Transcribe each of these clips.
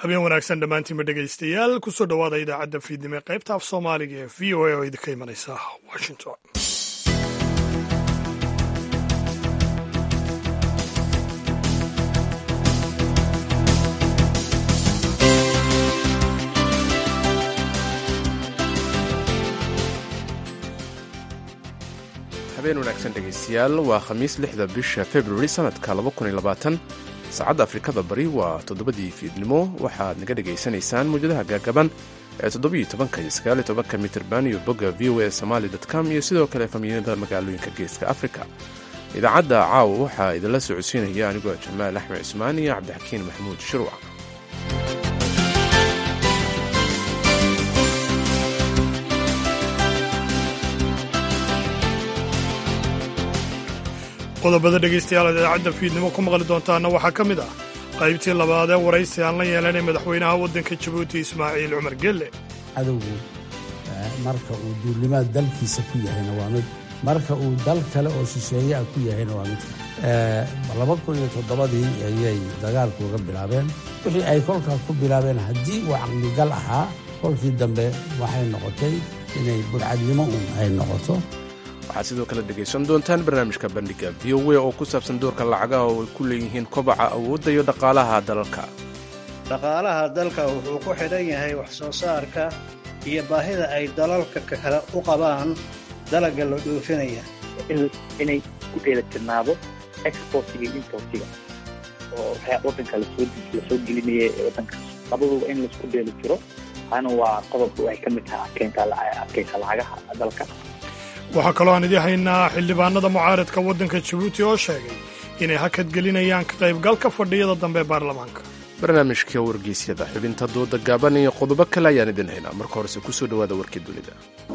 habeen wanaagsan dhammaantiinba dhegaystayaal kusoo dhowaada idaacadda fiidnimo ee qaybta af soomaaliga ee v o a oo idinka imanaysa washington habeen wanaagsan dhegaystayaal waa khamiis lixda bisha februari sanadka saacadda afrikada bari waa toddobadii fiidnimo waxaad naga dhegaysanaysaan mawjadaha gaagaban ee toddobiyo tobanka iyo sagaaliyo tobanka mitirban iyo bogga v o a somali com iyo sidoo kale famiinada magaalooyinka geeska afrika idaacadda caawa waxaa idinla socodsiinaya anigoo jamaal axmed cusmaan iyo cabdixakiin maxamuud shirwac qodobada dhegaystayaal aad idaacadda fiidnimo ku maqli doontaana waxaa ka mid ah qaybtii labaad ee waraysi aan la yeelanay madaxweynaha waddanka jabuuti ismaaciil cumar gelle cadowgu marka uu duulimaad dalkiisa ku yahayna waa mid marka uu dal kale oo shisheeye ah ku yahayna waa mid laba kun iyo toddobadii ayay dagaalku uga bilaabeen wixii ay kolkaa ku bilaabeen haddii uu caqligal ahaa kolkii dambe waxay noqotay inay burcadnimo un ay noqoto waxaad sidoo kale dhegaysan doontaan barnaamijka bandhiga v o a oo ku saabsan doorka lacagaha oo ay ku leeyihiin kobaca awoodda iyo dhaqaalaha dalalka dhaqaalaha dalka wuxuu ku xidhan yahay wax soo saarka iyo baahida ay dalalka kale u qabaan dalagga la dhoofinaya inay ku dheelatirnaado exportiga iyo importiga oo waddanka lasoo gelinaya ee waddankaas labaduba in laisku dheeli tiro taana waa qodobka waxay ka mid tahay adkeynta adkeysa lacagaha dalka waxaa kaloo aan idii haynaa xildhibaanada mucaaradka waddanka jabuuti oo sheegay inay hakad gelinayaan ka qaybgalka fadhiyada dambe ee baarlamaanka barnaamijka wargeysyada xubinta dooda gaaban iyo qodobo kale ayaan idin haynaa marka horese kusoo dhowaada warkii dunida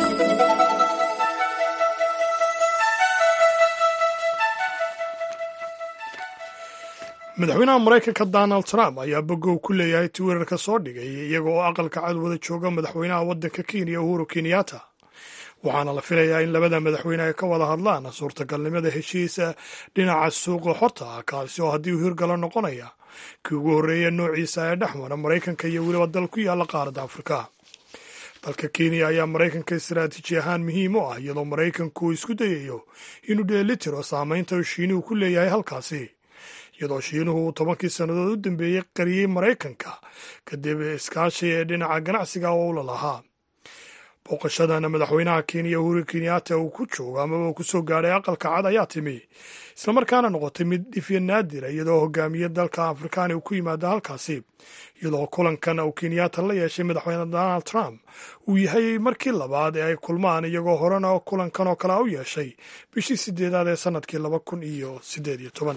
madaxweynaha maraykanka donald trump ayaa bogow ku leeyahay twitter-ka soo dhigay iyaga oo aqalka cad wada jooga madaxweynaha waddanka kenya uhuru kenyatta waxaana la filayaa in labada madaxweyne ay ka wada hadlaan suurtagalnimada heshiisa dhinaca suuqa xorta ah kaasi oo haddii uu hirgalo noqonaya kii ugu horreeya noociisa ee dhex mara maraykanka iyo weliba dal ku yaalla qaaradda afrika dalka kenya ayaa maraykanka istaraatiiji ahaan muhiim u ah iyadoo maraykanku uu isku dayayo inuu dheelitiro saamaynta uu shiinuhu ku leeyahay halkaasi iyadoo shiinuhu uu tobankii sannadood u dambeeyey qariyey maraykanka kadib iskaashi ee dhinaca ganacsiga oo ula lahaa booqashadan madaxweynaha kenya uhuru kenyatta uu ku joogo amaba uu ku soo gaadhay aqalka cad ayaa timi islamarkaana noqotay mid dhifya naadira iyadoo hogaamiye dalka afrikaani uu ku yimaada halkaasi iyadoo kulankan uu kenyatta la yeeshay madaxweyne donald trump uu yahay markii labaad ee ay kulmaan iyagoo horena kulankan oo kale u yeeshay bishii sideedaad ee sanadkii laba kun iyo sideed iyo toban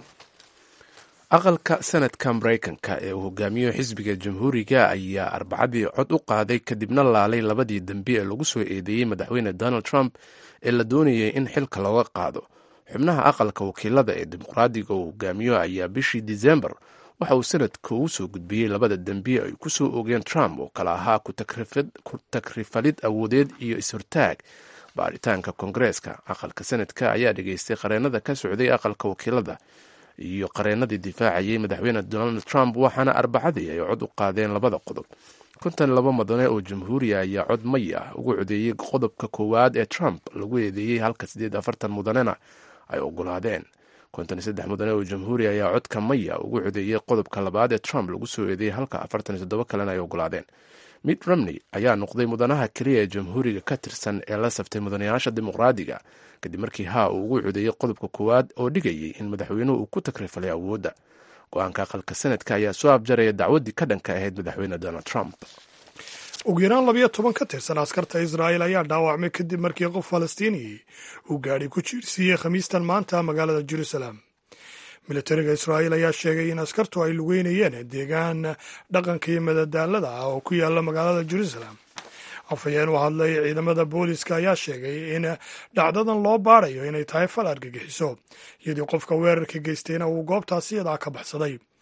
aqalka sanadka maraykanka ee uu hogaamiyo xisbiga jamhuuriga ayaa arbacadii cod u qaaday kadibna laalay labadii dembi ee lagu soo eedeeyey madaxweyne donald trump ee la doonayay in xilka looga qaado xubnaha aqalka wakiilada ee dimuqraadiga uu hogaamiyo ayaa bishii disembar waxa uu sanadka ugu soo gudbiyey labada dembi ay ku soo oogeen trump oo kale ahaa ku takrifalid awoodeed iyo is-hortaag baaritaanka koongareeska aqalka sanadka ayaa dhegaystay qareenada ka socday aqalka wakiilada iyo qareenadii difaacayay madaxweyne donald trump waxaana arbacadii ay cod u qaadeen labada qodob kontan laba mudane oo jamhuuriya ayaa cod may ah ugu codeeyey qodobka koowaad ee trump lagu eedeeyey halka siddeed afartan mudanena ay ogolaadeen kontan saddex mudane oo jamhuuriya ayaa codka maya ugu codeeyey qodobka labaad ee trump lagu soo eedeeyey halka afartan toddoba kalena ay ogolaadeen mitt romney ayaa noqday mudanaha keliya ee jamhuuriga ka tirsan ee la saftay mudanayaasha dimuqraadiga kadib markii haa uu ugu codeeyey qodobka koowaad oo dhigayay in madaxweynuhu uu ku takrifalay awoodda go-aanka aqalka sanadka ayaa soo abjaraya dacwaddii ka dhanka ahayd madaxweyne donald trump ugu yaraan labayo toban ka tirsan askarta israa'il ayaa dhaawacmay kadib markii qof falastiiniyey uu gaadhi ku jiirsiiyey khamiistan maanta magaalada jerusalem militariga israa'iil ayaa sheegay in askartu ay lugeynayeen deegaan dhaqanka iyo madadaalada ah oo ku yaala magaalada jerusalem afhayeen u hadlay ciidamada booliska ayaa sheegay in dhacdadan loo baarayo inay tahay fal argagixiso iyadii qofka weerarka geystayna uu goobtaasi iyadaa ka baxsaday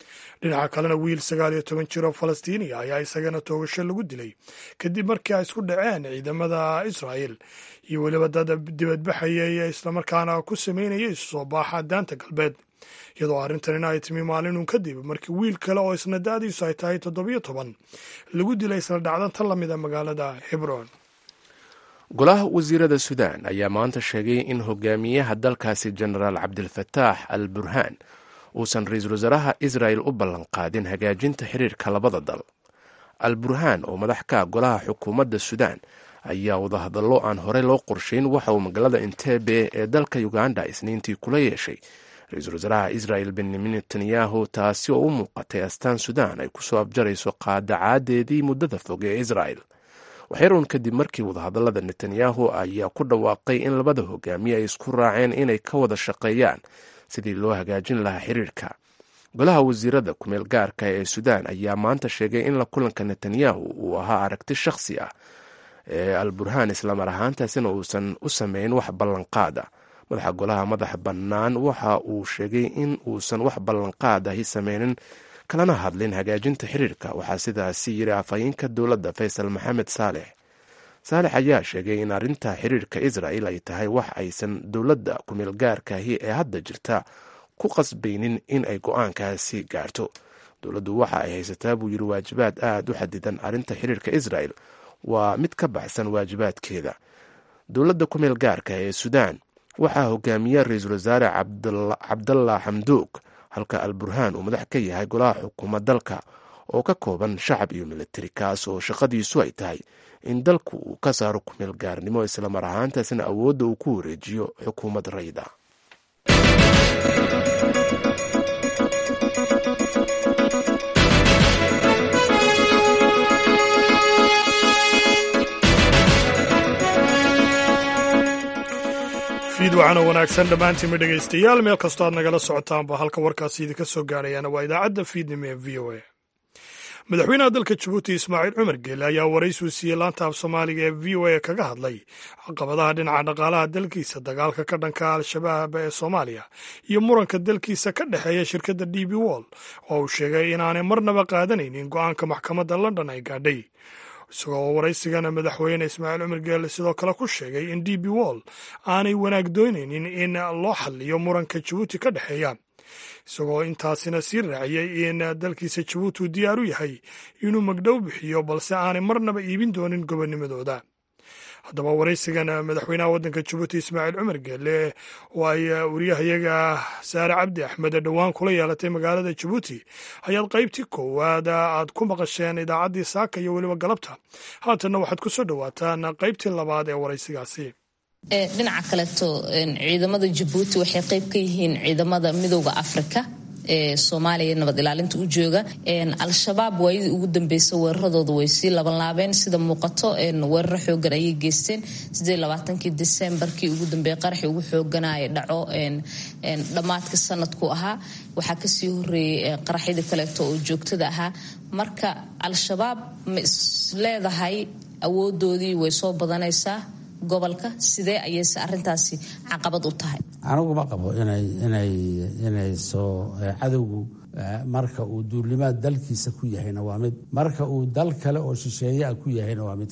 dhinaca kalena wiil sagaal iyo toban jir oo falastiiniya ayaa isagana toogasho lagu dilay kadib markii ay isku dhaceen ciidamada israa'el iyo weliba dad dibadbaxayay islamarkaana ku sameynaya isu soo baaxa daanta galbeed iyadoo arrintanina ay timi maalinun kadib markii wiil kale oo isna da-diisu ay tahay toddobiyo toban lagu dilay isla dhacdan tan la mida magaalada hebron golaha wasiirada suudaan ayaa maanta sheegay in hogaamiyaha dalkaasi jenaraal cabdilfataax al burhaan uusan ra-iisul wasaaraha israel u ballanqaadin hagaajinta xiriirka labada dal al burhaan oo madax ka golaha xukuumadda suudaan ayaa wadahadallo aan horey loo qorshayn waxa uu magaalada entebe ee dalka uganda isniintii kula yeeshay ra-iisul wasaaraha israel benyamin netanyahu taasi oo u muuqatay astaan suudaan ay kusoo abjarayso qaadacaadeedii muddada fog ee israel waxyaruun kadib markii wadahadallada netanyahu ayaa ku dhawaaqay in labada hogaamiye ay isku raaceen inay ka wada shaqeeyaan sidii loo hagaajin lahaa xiriirka golaha wasiirada kumeel gaarka ee suudaan ayaa maanta sheegay in la kulanka netanyahu uu ahaa aragti shakhsi ah ee al burhaan islamar ahaantaasina uusan u sameyn wax ballanqaada madaxa golaha madaxa bannaan waxa uu sheegay in uusan wax ballanqaad ahi sameynin kalana hadlin hagaajinta xiriirka waxaa sidaasi yiri afhayeenka dowladda faysal maxamed saalex saalex ayaa sheegay in arrinta xiriirka israel ay tahay wax aysan dowladda kumeel gaarkaahi ee hadda jirta ku qasbaynin in ay go-aankaasi gaarto dowladdu waxa ay haysataa buu yiri waajibaad aada u xadidan arrinta xiriirka israel waa mid ka baxsan waajibaadkeeda dowladda kumeel gaarka ee suudaan waxaa hogaamiya ra-iisul wasaare cabdallah xamduug halka al burhaan uu madax ka yahay golaha xukuuma dalka oo ka kooban shacab iyo militari kaas oo shaqadiisu ay tahay in dalku uu ka saaro kumeel gaarnimo islamar ahaantaasna awoodda uu ku wareejiyo xukuumad rayda fiid waxaana wanaagsan dhammaantiinma dhegaystayaal meel kastoo aad nagala socotaanba halka warkaasi idinka soo gaadhayaana waa idaacadda fiidnimo ee v o a madaxweynaha dalka jabuuti ismaaciil cumar geele ayaa waraysiu siiyey laanta af soomaaliga ee v o a kaga hadlay caqabadaha dhinaca dhaqaalaha dalkiisa dagaalka ka dhanka al-shabaab ee soomaaliya iyo muranka dalkiisa ka dhexeeya shirkadda d b wall oo uu sheegay inaanay marnaba qaadanaynin go-aanka maxkamadda london ay gaadhay isagoo waraysigana madaxweyne ismaaciil cumar geele sidoo kale ku sheegay in d b wall aanay wanaag doonaynin in loo xaliyo muranka jabuuti ka dhexeeya isagoo intaasina sii raaciyey in dalkiisa jabuuti uu diyaar u yahay inuu magdhow bixiyo balse aanay marnaba iibin doonin gobonimadooda haddaba waraysigan madaxweynaha waddanka jabuuti ismaaciil cumar geele oo ay wariyahayaga saare cabdi axmed dhowaan kula yeelatay magaalada jabuuti ayaad qaybtii koowaad aad ku maqasheen idaacaddii saaka iyo weliba galabta haatanna waxaad ku soo dhowaataan qaybtii labaad ee waraysigaasi dhinaca kaleeto ciidamada jabuuti waxay qayb ka yihiin ciidamada midooda afrika ee soomaaliya nabad ilaalinta u jooga al-shabaab waayadii ugu dambeysa weeraradooda way sii labanlaabeen sida muuqato weeraro xoogan ayay geysteen kii disembarkii ugu dambeeye qaraxii ugu xooganaya dhaco dhammaadka sanadku ahaa waxaa kasii horeeyey qaraxyadii kaleeto oo joogtada ahaa marka al-shabaab ma is leedahay awoodoodii way soo badanaysaa gobolka sidee ayayse arintaasi caqabad u tahay anigu ma qabo inay inay inay soo cadowgu marka uu duulimaad dalkiisa ku yahayna waa mid marka uu dal kale oo shisheeye ah ku yahayna waa mid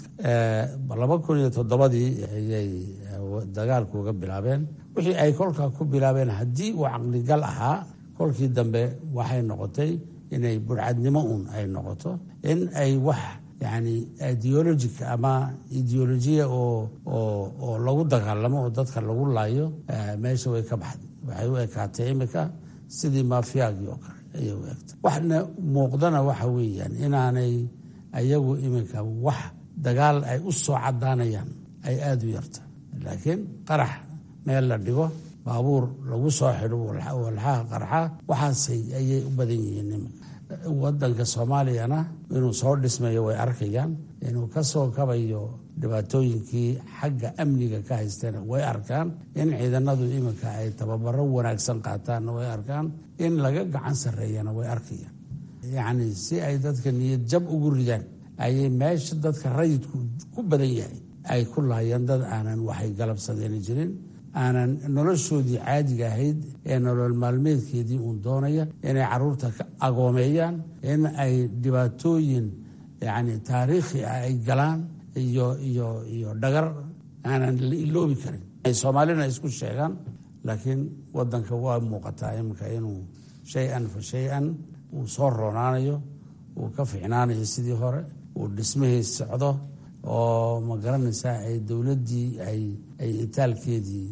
laba kun iyo toddobadii ayay dagaalku uga bilaabeen wixii ay kolkaa ku bilaabeen haddii uu caqligal ahaa kolkii dambe waxay noqotay inay burcadnimo uun ay noqoto in ay wax yani ideologic ama ideolojiya oo oo oo lagu dagaalamo oo dadka lagu laayo meesha way ka baxday waxay u ekaatay imika sidii maafiyaagii oo kale ayay u egtay waxna muuqdana waxa weeyaan inaanay ayagu iminka wax dagaal ay u soo cadaanayaan ay aada u yarta laakiin qarax meel la dhigo baabuur lagu soo xidho walxaha qarxa waxaasay ayay u badan yihiin iminka wadanka soomaaliyana inuu soo dhismayo way arkayaan inuu ka soo kabayo dhibaatooyinkii xagga amniga ka haysteena way arkaan in ciidanadu iminka ay tababaro wanaagsan qaataanna way arkaan in laga gacan sarreeyana way arkayaan yacni si ay dadka niyad jab ugu ridaan ayay meesha dadka rayidku ku badan yahay ay ku laayeen dad aanan waxay galabsadeen jirin aanan noloshoodii caadiga ahayd ee nolol maalmeedkeedii uun doonaya inay caruurta ka agoomeeyaan in ay dhibaatooyin yacni taariikhi ah ay galaan iyo iyo iyo dhagar aanan la iloobi karin ay soomaalina isku sheegaan laakiin wadanka waa muuqataa iminka inuu shay-an fa shay-an uu soo roonaanayo uu ka ficnaanayo sidii hore uu dhismahii socdo oo ma garanaysaa ay dowladdii ay ay itaalkeedii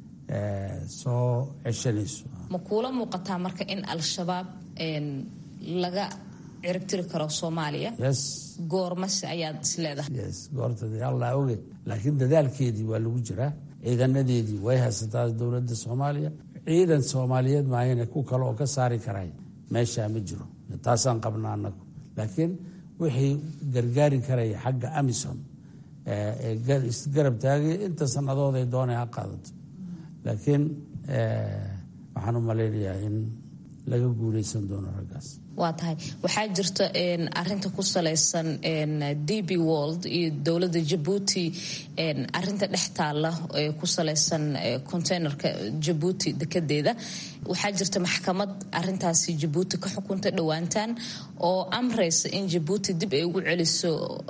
soo ceshanayso ma kuula muuqataa marka in al-shabaab laga ciribtiri karo soomaaliya yes goormase ayaad is leedahay yes goortadii allah oge laakiin dadaalkeedii waa lagu jiraa ciidanadeedii way haysataa dowladda soomaaliya ciidan soomaaliyeed maayane ku kale oo ka saari karay meeshaa ma jiro taasaan qabnaa anagu laakiin wixii gargaari karaya xagga amisom ee isgarab taagaya inta sannadood ay doonay ha qaadato laakiin waxaan u malaynayaa in laga guuleysan doono raggaas waa tahay waxaa jirta arinta ku salaysan d b world iyo dowladda jabuuti arinta dhex taalla ee ku salaysan containerka jabuuti dekedeeda waxaa jirta maxkamad arintaasi jabuuti ka xukunta dhowaantaan oo amreysa in jabuuti dib ay ugu celiso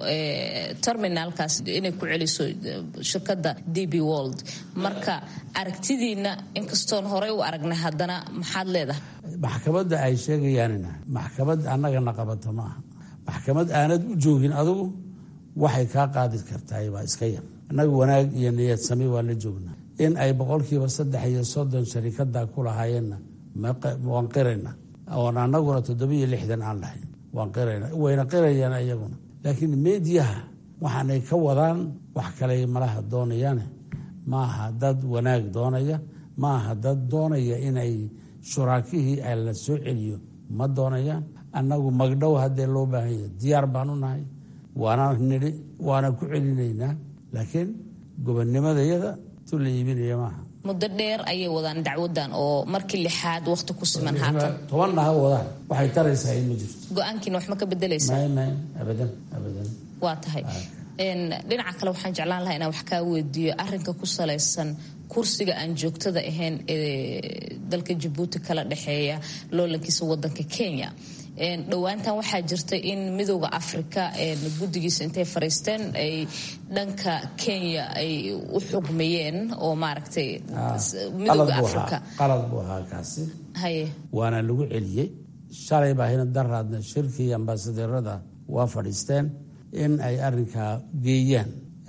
terminalkaas inay ku celiso shirkadda d b world marka aragtidiina inkastoon horey u aragnay haddana maxaad leedahay maxkamadda ay sheegayaanina maxkamad annagana qabato ma aha maxkamad aanad u joogin adugu waxay kaa qaadi kartaay waa iska yar annaga wanaag iyo niyad sami waa la joognaa in ay boqolkiiba saddex iyo soddon sharikada ku lahaayeenna waan qirayna oon annaguna toddobiyo lixdan aan lahayn waan qirayna wayna qirayaan iyaguna laakiin meediyaha waxaanay ka wadaan wax kale malaha doonayaane ma aha dad wanaag doonaya ma aha dad doonaya inay shuraakihii ay la soo celiyo ma doonayaan annagu magdhow haddee loo baahanya diyaar baan u nahay waana nidhi waana ku celinaynaa laakiin gobonnimadayada tu la iibinaya maaha muddo dheer ayay wadaan dacwadan oo markii lixaad waqti ku siman haatan tobanna ha wadaan waxay taraysaa in ma jirto go-aankiina wax ma ka bedelaysaa may may abadan abadan waa tahay dhinaca kale waxaan jeclaan lahaa inaan wax kaa weydiiyo arinka ku salaysan kursiga aan joogtada ahayn ee dalka jabuuti kala dhexeeya loolankiisa wadanka kenya dhowaantan waxaa jirta in midooda afrika guddigiisa intay fariisteen ay dhanka kenya ay u xugmayeen oo maaragtay midooda afrika qalad buu ahaa kaasi haye waana lagu celiyey shalay baahina daraadna shirkii ambaasadeerada waa fadhiisteen in ay arinkaa geeyaan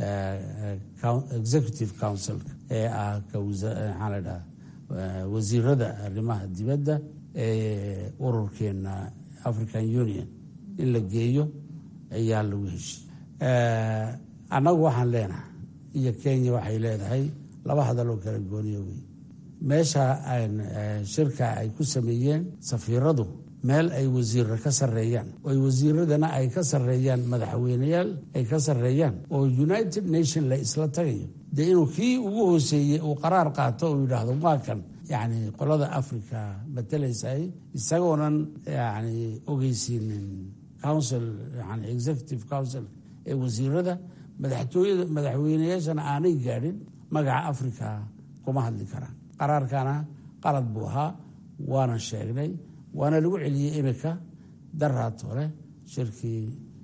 executive councilka ee ah maxaa la dhaha wasiirada arrimaha dibadda ee ururkeena african union in la geeyo ayaa lagu heshiy annagu waxaan leenahay iyo kenya waxay leedahay laba hadal oo kala gooniyo wey meesha shirka ay ku sameeyeen safiiradu meel ay wasiirra ka sarreeyaan oo wasiiradana ay ka sarreeyaan madaxweyneyaal ay ka sarreeyaan oo united nation la isla tagayo dee inuu kii ugu hooseeyey uu qaraar qaato uu yidhaahdo waa kan yacni qolada africa matalaysay isagoonan yani ogeysiinin council yani executive council ee wasiirada madaxtooyada madaxweyneyaashana aanay gaadhin magaca africa kuma hadli karaan qaraarkana qalad buu ahaa waana sheegnay waana lagu celiyey imika daraad hore shirkii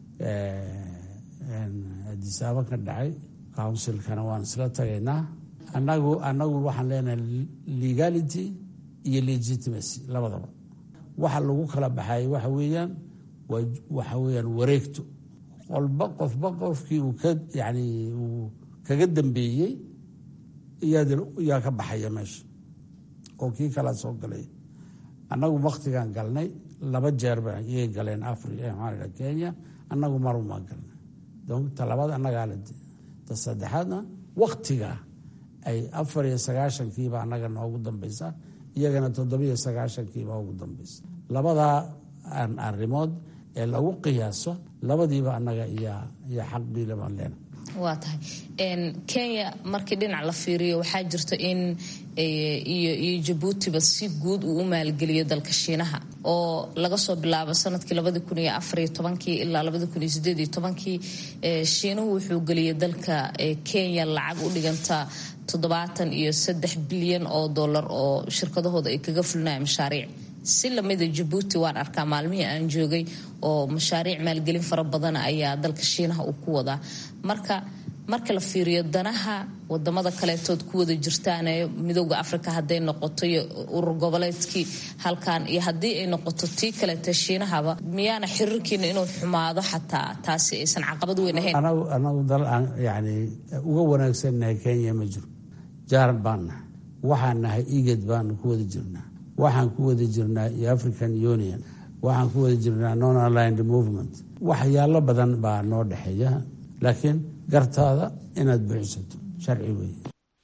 adisaabo ka dhacay councilkana waan isla tagaynaa anagu anagu waxaan leenahay legality iyo legitimacy labadaba waxa lagu kala baxay waxa weeyaan waxa weeyaan wareegto qolba qofba qofkii uu ka yani uu kaga dambeeyey yaa ka baxaya meesha oo kii kala soo galay annagu waktigaan galnay laba jeer ba iyay galeen africa maxaa kenya annagu marumaa galnay donc ta labaad annagaa la ta saddexaadna waktiga ay afar iyo sagaashankiiba annaga noogu dambaysa iyagana toddobiyo sagaashankiiba ugu dambaysa labadaa arrimood ee lagu qiyaaso labadiiba annaga iyo xaqbiile baan leena waa tahay kenya markii dhinac la fiiriyo waxaa jirta in iyo iyo jabuutiba si guud uu u maalgeliyo dalka shiinaha oo laga soo bilaabo sanadkii labadi kun iyo afariyo tobankii ilaa labadi kun iyo sideed iyo tobankii shiinuhu wuxuu geliyay dalka kenya lacag u dhiganta toddobaatan iyo saddex bilyan oo dollar oo shirkadahooda ay kaga fulinayan mashaariic si lamida jabuuti waan arkaa maalmihii aan joogay oo mashaariic maalgelin fara badan ayaa dalka shiinaha uu ku wadaa marka marka la fiiriyo danaha wadamada kaleetood ku wada jirtaane midooda africa hadday noqoto iyo urur goboleedkii halkan iyo haddii ay noqoto tii kaleete shiinahaba miyaana xiriirkiina inuu xumaado xataa taasi aysan caqabad weyn ahayn anagu dal aan yani uga wanaagsannahay kenya ma jiro jaaran baan nahay waxaan nahay igad baanu ku wada jirnaa waxaan ku wada jirnaa iyo african union waxaan ku wada jirnaa non aligned movement waxyaalo badan baa noo dhexeeya laakiin gartaada inaad buuxisato sharci weeye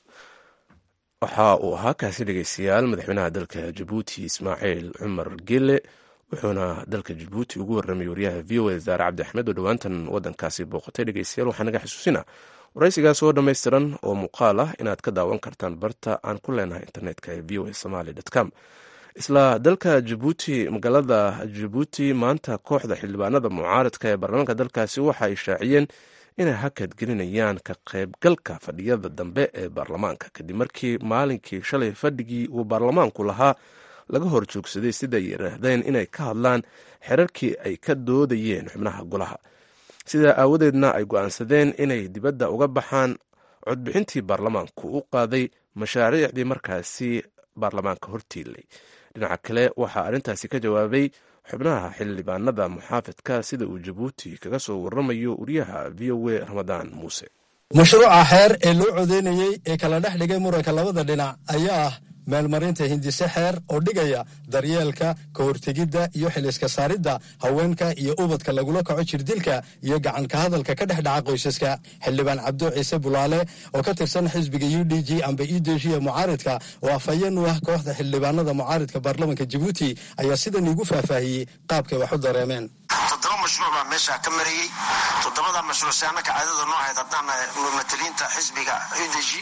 waxa uu ahaa kaasi dhegeystayaal madaxweynaha dalka jabuuti ismaaciil cumar gele wuxuuna dalka jabuuti ugu warramay wariyaha v o a zaare cabdi axmed oo dhowaantan wadankaasi booqatay dhegeystayaal waxaa naga xusuusina waraysigaas oo dhammaystiran oo muuqaal ah inaad ka daawan kartaan barta aan ku leenahay internetka ee v o a somaly com isla dalka jabuuti magaalada jabuuti maanta kooxda xildhibaanada mucaaradka ee baarlamaanka dalkaasi waxa ay shaaciyeen inay hakad gelinayaan ka qaybgalka fadhiyada dambe ee baarlamaanka kadib markii maalinkii shalay fadhigii uu baarlamaanku lahaa laga hor joogsaday siday yidhaahdeen inay ka hadlaan xerarkii ay ka doodayeen xubnaha golaha sidaa aawadeedna ay go'aansadeen inay dibadda uga baxaan codbixintii baarlamaanku u qaaday mashaariicdii markaasi baarlamaanka hortiilay dhinaca kale waxaa arrintaasi ka jawaabay xubnaha xildhibaanada muxaafidka sida uu jabuuti kaga soo waramayo wariyaha v o a ramadaan muuse mashruuca xeer ee loo codeynayey ee kala dhex dhigay muranka labada dhinac ayaa ah meelmarinta hindise xeer oo dhigaya daryeelka ka hortegidda iyo xiliska saaridda haweenka iyo ubadka lagula kaco jirdilka iyo gacanka hadalka ka dhex dhaca qoysaska xildhibaan cabdo ciise bulaale oo ka tirsan xisbiga u d g amba ideshiya mucaaridka oo afhayeen u ah kooxda xildhibaanada mucaaridka baarlamanka jabuuti ayaa sidan iigu faahfaahiyey qaabkay wax u dareemeen toddoba mashruuc baa meesha ka marayey toddobada mashruuc si annaka caadada noo ahayd haddaan mumataliinta xisbiga udeji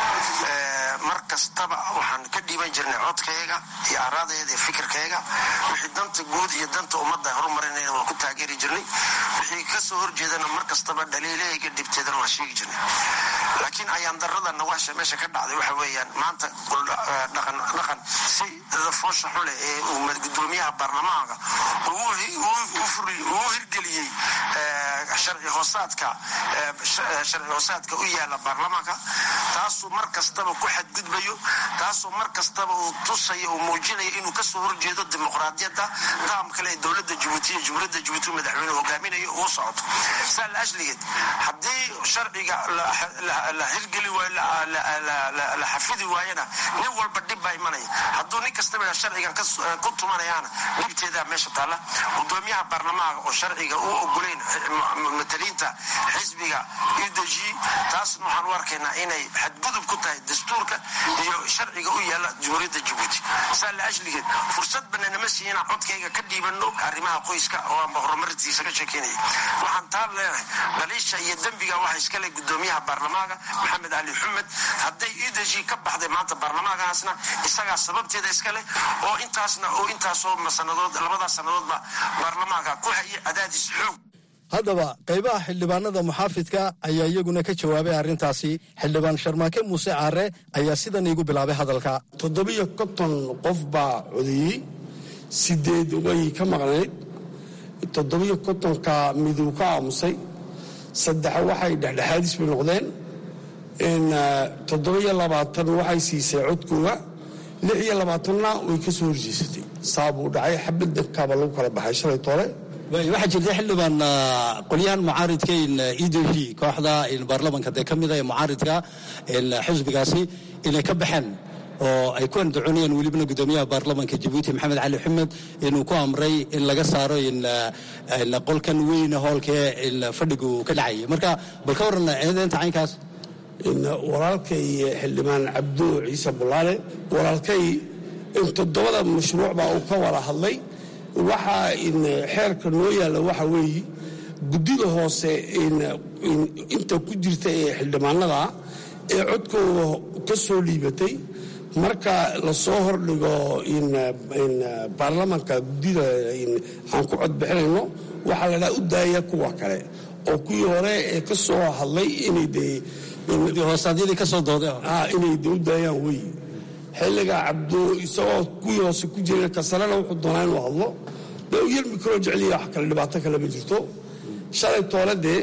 mar kastaba waxaan ka dhiiban jirnay codkayga iyo aaraadayda iyo fikirkayga wixii danta guud iyo danta ummadda horumarinayna waan ku taageeri jirnay wixii ka soo horjeedana mar kastaba dhaliilahayga dhibteedana waan sheegi jirnay laakiin ayaan daradana waxsha meesha ka dhacday waxa weeyaan maanta dhaqan dhaqan si foosha xule ee gudoomiyaha baarlamaanka uu hirgeliyey sharci hoosaadka sharci hoosaadka u yaala baarlamaanka taasuu mar kastaba ku xadgudbayo taasoo mar kastaba uu tusayo uu muujinayo inuu kasoo horjeedo dimuqraadiyadda qaam kale ee dowladda jabuuti iyo jumhuuriyadda jabuuti madaxweynuhu hogaaminayo uu socoto saa la ashligeed haddii sharciga la hirgeli waayo la xafidi waayana nin walba dhib baa imanaya hadduu nin kastaba sharcigan ku tumanayaana dhibteedaa meesha taalla gudoomiyaha baarlamaanka oo sharciga u ogolayn mataliinta xisbiga udeji taasna waxaan u arkaynaa inay xadgudub ku tahay dastuurka iyo sharciga u yaala jumhuuriyadda jabuuti saa la ashligeed fursad bana nama siiya inaan codkayga ka dhiibano arrimaha qoyska oo aanba horumarintiisa ka sheekeynaya waxaan taa leenahay dhaliisha iyo dembiga waxa iskale gudoomiyaha baarlamaanka maxamed cali xumed hadday udeji ka baxday maanta baarlamaankaasna isagaa sababteeda iskale oo intaasna oo intaasoo sanadood labadaas sannadoodba baarlamaanka ku haya cadaadis xoog haddaba qaybaha xildhibaanada muxaafidka ayaa iyaguna ka jawaabay arrintaasi xildhibaan sharmaake muuse caare ayaa sidan iigu bilaabay hadalka toddobiyo konton qof baa codeeyey sideed way ka maqnayd toddobiyo kontonka miduu ka aamusay saddex waxay dhexdhexaadis bay noqdeen toddobiyo labaatan waxay siisay codkooga lix iyo labaatanna way ka soo horjeesatay saabuu dhacay xabaddankaaba lagu kala baxay shalay tole waxaa jirta xildhibaan qolyahan mucaaridka e d g kooxda baarlamanka dee ka mida ee mucaaridka xisbigaasi inay ka baxeen oo ay ku andacoonayaan welibana gudoomiyaha baarlamanka jabuuti maxamed cali xumed inuu ku amray in laga saaro qolkan weyne hoolkee fadhigu ka dhacayay marka bal ka waran eedeynta caynkaas walaalkay xildhibaan cabdo ciise bulaale walaalkay in toddobada mashruuc baa uu ka wada hadlay waxaa xeerka noo yaalla waxa weeye guddida hoose inta ku jirta ee xildhibaanada ee codkooda ka soo liibatay marka lasoo hordhigo baarlamanka guddida aan ku codbixinayno waxaa la dhaha u daaya kuwa kale oo kuwii hore ee ka soo hadlay inay de hoosaadyadii ka soo dooday inay de u daayaan wey xilliga cabdo isagoo kuwii hoose ku jira kasarena wuxuu doonaa inuu hadlo dee u yelmi karoo jeceliya wax kale dhibaato kale ma jirto shalay toole dee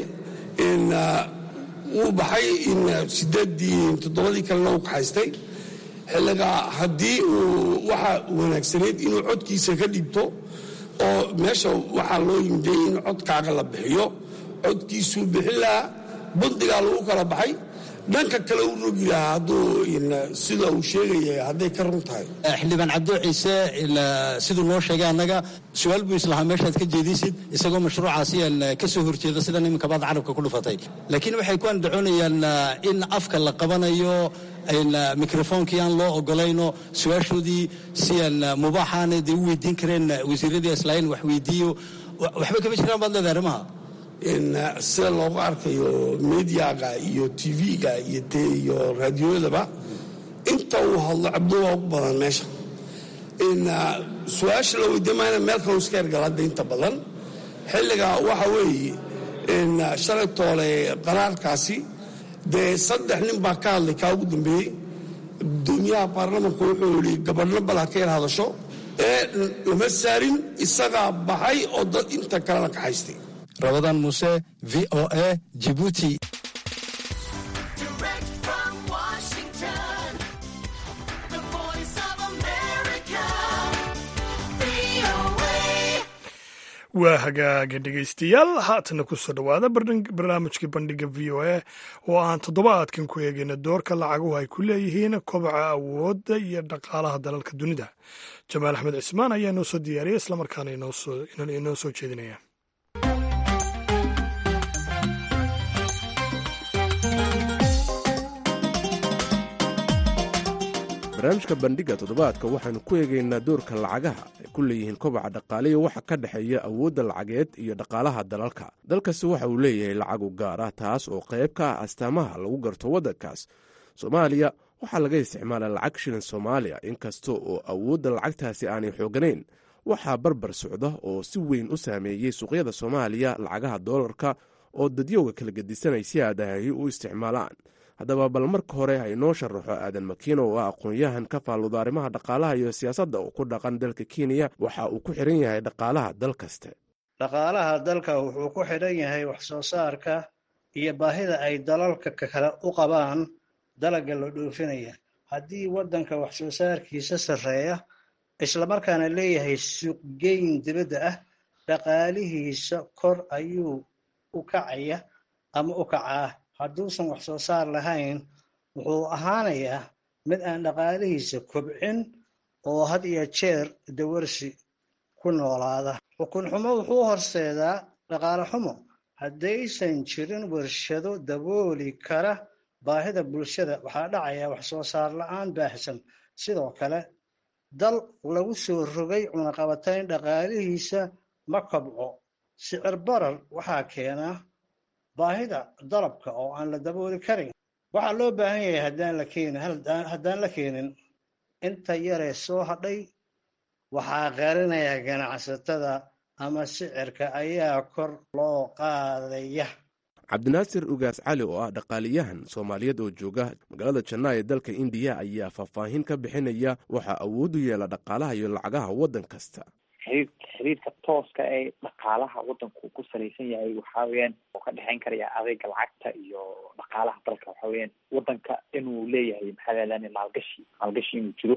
wuu baxay sideedii toddobadii kalena uu kaxaystay xilliga haddii uu waxa wanaagsanayd inuu codkiisa ka dhibto oo meesha waxaa loo yimday in codkaaga la bixiyo codkiisuu bixin lahaa bundigaa lagu kala baxay dhanka kale u rogi lahaa hadduu sida uu sheegaya hadday ka run tahay xildhibaan cabdo ciise siduu noo sheegay annaga su-aal buu islahaa meeshaad ka jeedisid isagoo mashruucaasi ka soo horjeeda sida niminka baad carabka ku dhufatay laakiin waxay ku andacoonayaan in afka la qabanayo mikrofoonkii aan loo ogolayno su-aashoodii si aan mubaaxaana dee u weydiin kareen wasiiradii islaain wax weydiiyo waxba kama jiraan baad leedahay arrimaha sida loogu arkayo mediaga iyo tv-ga iyo raadiyooyadaba inta uu hadlo cabdo waa ugu badan meesha su-aasha la weydiin maayna meel kaloo iska ergal hadda inta badan xilliga waxa weeye shalay toole qaraarkaasi dee saddex nin baa ka hadlay kaa ugu dambeeyey gudoomiyaha baarlamanku wuxuu yidhi gabadhno bal ha ka yar hadasho ee lama saarin isagaa baxay oo dad inta kalena kaxaystay rabadaan muuse v o a jibuuti waa hagaaga dhegaystayaal haatana ku soo dhowaada barnaamijkii bandhiga v o a oo aan toddobaadkan ku eegayna doorka lacaguhu ay ku leeyihiin kobaca awoodda iyo dhaqaalaha dalalka dunida jamaal axmed cismaan ayaa inoo soo diyaariyay islamarkaana inoo soo jeedinaya barnaamijka bandhiga toddobaadka waxaanu ku eegaynaa doorka lacagaha ay ku leeyihiin kobaca dhaqaaliya waxa ka dhexeeya awoodda lacageed iyo dhaqaalaha dalalka dalkasi waxa uu leeyahay lacagu gaar ah taas oo qayb ka ah astaamaha lagu garto waddankaas soomaaliya waxaa laga isticmaalaa lacag shilin soomaaliya inkasta oo awoodda lacagtaasi aanay xooganayn waxaa barbar socda oo si weyn u saameeyey suuqyada soomaaliya lacagaha doolarka oo dadyowga kala gedisanay si aadahay u isticmaalaan haddaba bal marka hore ha inoo sharaxo aadan makiino oo ah aqoon-yahan ka faalluda arrimaha dhaqaalaha iyo siyaasadda oo ku dhaqan dalka kenya waxa uu ku xidhan yahay dhaqaalaha dal kaste dhaqaalaha dalka wuxuu ku xidhan yahay wax soo saarka iyo baahida ay dalalka kale u qabaan dalagga la dhoofinaya haddii waddanka wax soo saarkiisa sarreeya islamarkaana leeyahay suuqgeyn dibadda ah dhaqaalihiisa kor ayuu u kacaya ama u kacaa hadduusan wax soo saar lahayn wuxuu ahaanayaa mid aan dhaqaalihiisa kobcin oo had iyo jeer dawarsi ku noolaada xukun xumo wuxuu horseedaa dhaqaale xumo haddaysan jirin warshado dabooli kara baahida bulshada waxaa dhacaya wax soo saar la-aan baahsan sidoo kale dal lagu soo rogay cunaqabatayn dhaqaalihiisa ma kobco sicir barar waxaa keenaa baahida dalabka oo aan la dabooli karin waxaa loo baahan yahay haddaan la keenin haddaan la keenin inta yaree soo hadhay waxaa qarinaya ganacsatada ama sicirka ayaa kor loo qaadaya cabdinaasir ugaas cali oo ah dhaqaaliyahan soomaaliyeed oo jooga magaalada janaa ee dalka indiya ayaa faahfaahin ka bixinaya waxaa awood u yeela dhaqaalaha iyo lacagaha waddan kasta xiriir xiriirka tooska ee dhaqaalaha waddanku ku salaysan yahay waxaa weyaan oo ka dhexeyn karaya adeega lacagta iyo dhaqaalaha dalka waxa weyaan waddanka inuu leeyahay maxaa ladan maalgashi maalgashi inuu jiro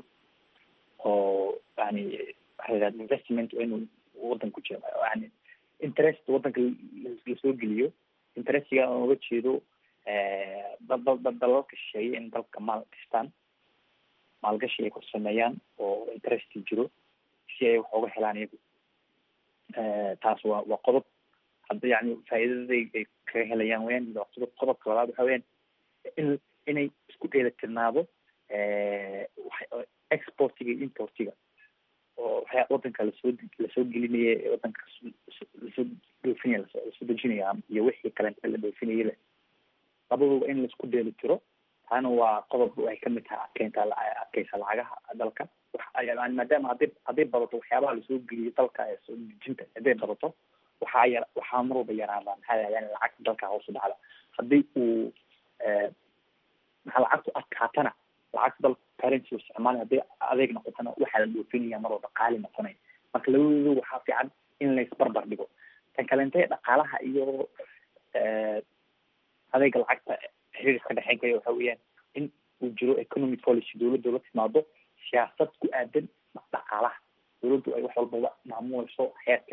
oo yani waxaa ladan investment inuu waddanku jiro yani interest waddanka lasoo geliyo interestiga aan uga jeedo dalalka shisheeye in dalka maal gashtaan maalgashi ay ku sameeyaan oo interesti jiro si ay wax uga helaan iyagu taas waa waa qodob hadda yani faa'iidada ay kaga helayaan weyaan waa qodob qodobka labaad waxa weyaan in inay isku dheelatirnaado exportiga iyo importiga oo waxyaa wadanka lasoo lasoo gelinaya ee wadanka lasoo dhoofinaya lasoo dejinaya iyo wixii kalenta la dhoofinayaba labaduba in laisku dheeli tiro taana waa qodob waxay kamid tahay adkeynta adkeysa lacagaha dalka maadaama haday hadday badato waxyaabaha lasoo geliyo dalka ee soo dejinta hadday badato waxaa yar waxaa mar walba yaraada maxaa yani lacagta dalka hoos u dhacda haddii uu maxaa lacagtu adkaatana lacagta dalka currency isticmaali hadday adeeg noqotana waxaa la dhoofinaya mar walba qaali noqonaya marka labadooda waxaa fiican in laisbarbar dhigo tan kalente dhaqaalaha iyo adeega lacagta xiriir ka dhexeyn kaya waxa weeyaan in uu jiro economic policy dowladda la timaado siyaasad ku aadan dhaqaalaha dowladdu ay wax walbaba maamuleyso heerka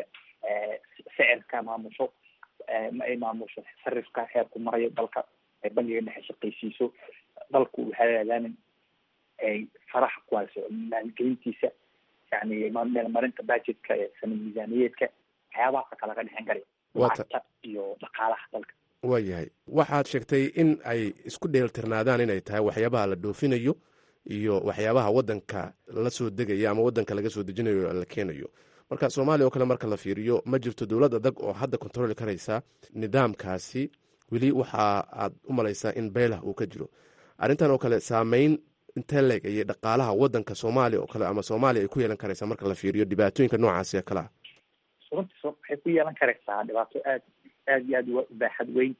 sicirka maamusho ay maamusho sarifka heerku marayo dalka ay bangiga dhexe shaqaysiiso dalku waxaa yaalaan ay faraha ku hayso maalgelintiisa yani meelmarinta budgetka ee sanad miisaaniyeedka waxyaabahaasa kalaga dhexen karaya lacagta iyo dhaqaalaha dalka waayahay waxaad sheegtay in ay isku dheeltirnaadaan inay tahay waxyaabaha la dhoofinayo iyo waxyaabaha wadanka la soo degaya ama wadanka laga soo dejinayo la keenayo marka soomaaliya oo kale marka la fiiriyo ma jirto dowlad adag oo hadda controli karaysa nidaamkaasi weli waxa aad u malaysaa in beelah uu ka jiro arrintan oo kale saameyn intee leeg ayay dhaqaalaha wadanka soomaaliya oo kale ama soomaaliya ay ku yeelan karaysaa marka la fiiriyo dhibaatooyinka noocaasi ee kale ah runtii waxay ku yeelan karaysaa dhibaato aad aad iyo aad u baaxad weyn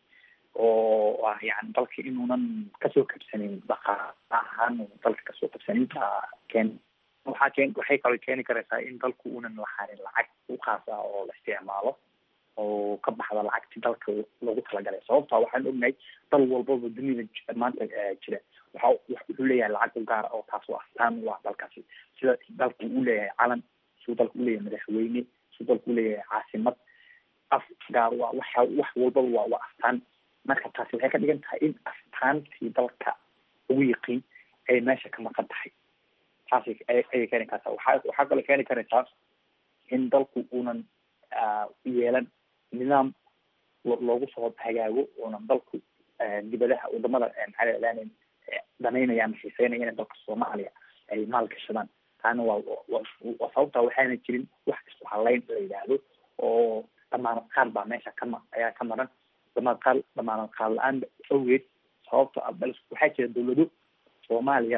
oo ah yani dalka inuunan kasoo kabsanin dhaqaala ahaan dalka kasoo kabsaninta keen waxaa keen waxay kaloo keeni karaysaa in dalku uunan lahanin lacag u khaas ah oo la isticmaalo oo ka baxda lacagti dalka loogu talagalay sababta waxaan ognahay dal walbaba dunida maanta jira waxa wuxuu leeyahay lacag u gaara oo taas oo astaan u ah dalkaasi sida dalku uu leeyahay calan siduu dalku uleeyahay madaxweyne siduu dalku uleeyahay caasimad af gaar waa waxa wax walbaba waa waa astaan marka taasi waxay ka dhigan tahay in astaantii dalka ugu yiqiin ay meesha ka maqan tahay taasi ayay keeni kartaa waxa waxaa kaloo keeni karaysaa in dalku uunan yeelan nidaam loogu soo hagaago uunan dalku dibadaha wadamada maxaa ladahdaa danaynaya ama xiiseynaya in dalka soomaaliya ay maal gashadaan taana waa waa sababta waxaana jirin wax isku halayn la yidhaahdo oo dhamaanad qaar baa meesha kama ayaa ka maran dhamaanad qaar dhamaanad qaar la-aan awgeed sababta waxaa jira dawlado soomaaliya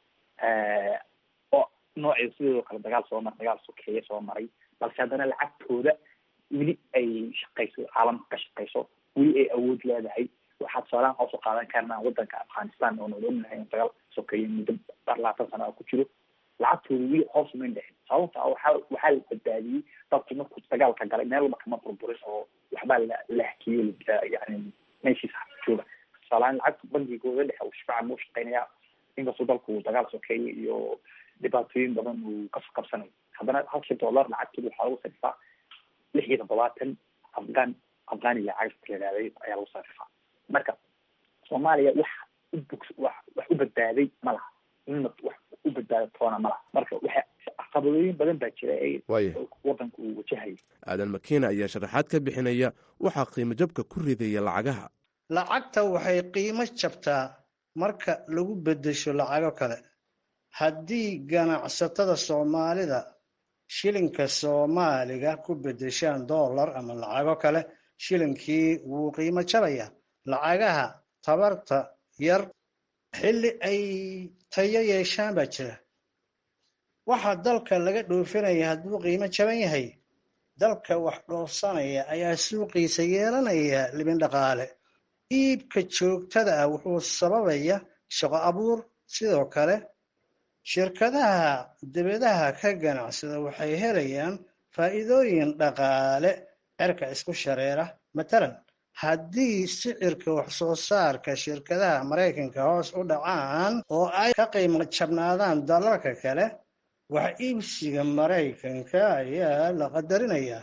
oo nooceeda sideedoo kale dagaal soo maray dagaal sokeeye soo maray balse haddana lacagtooda weli ay shaqayso caalamka ka shaqayso weli ay awood leedahay waxaa tusaalahan hoos u qaadan karnaa wadanka afghanistan oo nala ognahay in dagaal sokeeye muddo labaatan sana ku jiro lacagtooda weli hoos umayn dhexin sababta waxaa waxaa la badbaadiyey dadku markuu dagaalka galay meel walba kama burburin oo waxbaa la la hakiyey yani meeshiisa jooga tusaalahaan lacagta bangigooda dhexe uu shifaacan muu shaqeynayaa inkastoo dalku uu dagaal sokeeye iyo dhibaatooyin badan uu kasoo qabsanayo haddana halkii dollar lacagtooda waxaa lagu sarifaa lix iyo toddobaatan afghan afghaniya cagta layihahday ayaa lagu sarifaa marka soomaaliya wax ubog wax wax u badbaaday ma laha inna wax u badbaada toona ma laha marka waxa caqabadooyin badan baa jira ee wadanka uu wajahayo aadan makiina ayaa sharaxaad ka bixinaya waxaa qiimo jabka ku ridaya lacagaha lacagta waxay qiimo jabtaa marka lagu beddesho lacago kale haddii ganacsatada soomaalida shilinka soomaaliga ku beddeshaan dollar ama lacago kale shilinkii wuu qiimo jabaya lacagaha tabarta yar xilli ay tayo yeeshaan baa jira waxa dalka laga dhoofinaya hadduu qiimo jaban yahay dalka wax dhoofsanaya ayaa suuqiisa yeelanaya libin dhaqaale iibka joogtada ah wuxuu sababaya shaqo abuur sidoo kale shirkadaha dibadaha ka ganacsada waxay helayaan faa'iidooyin dhaqaale cerka isku shareera matalan haddii sicirka wax soo saarka shirkadaha maraykanka hoos u dhacaan oo ay ka qiimo jabnaadaan dalalka kale wax iibsiga maraykanka ayaa la qadarinayaa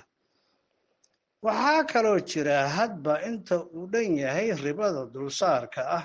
waxaa kaloo jira hadba inta uu dhan yahay ribada dulsaarka ah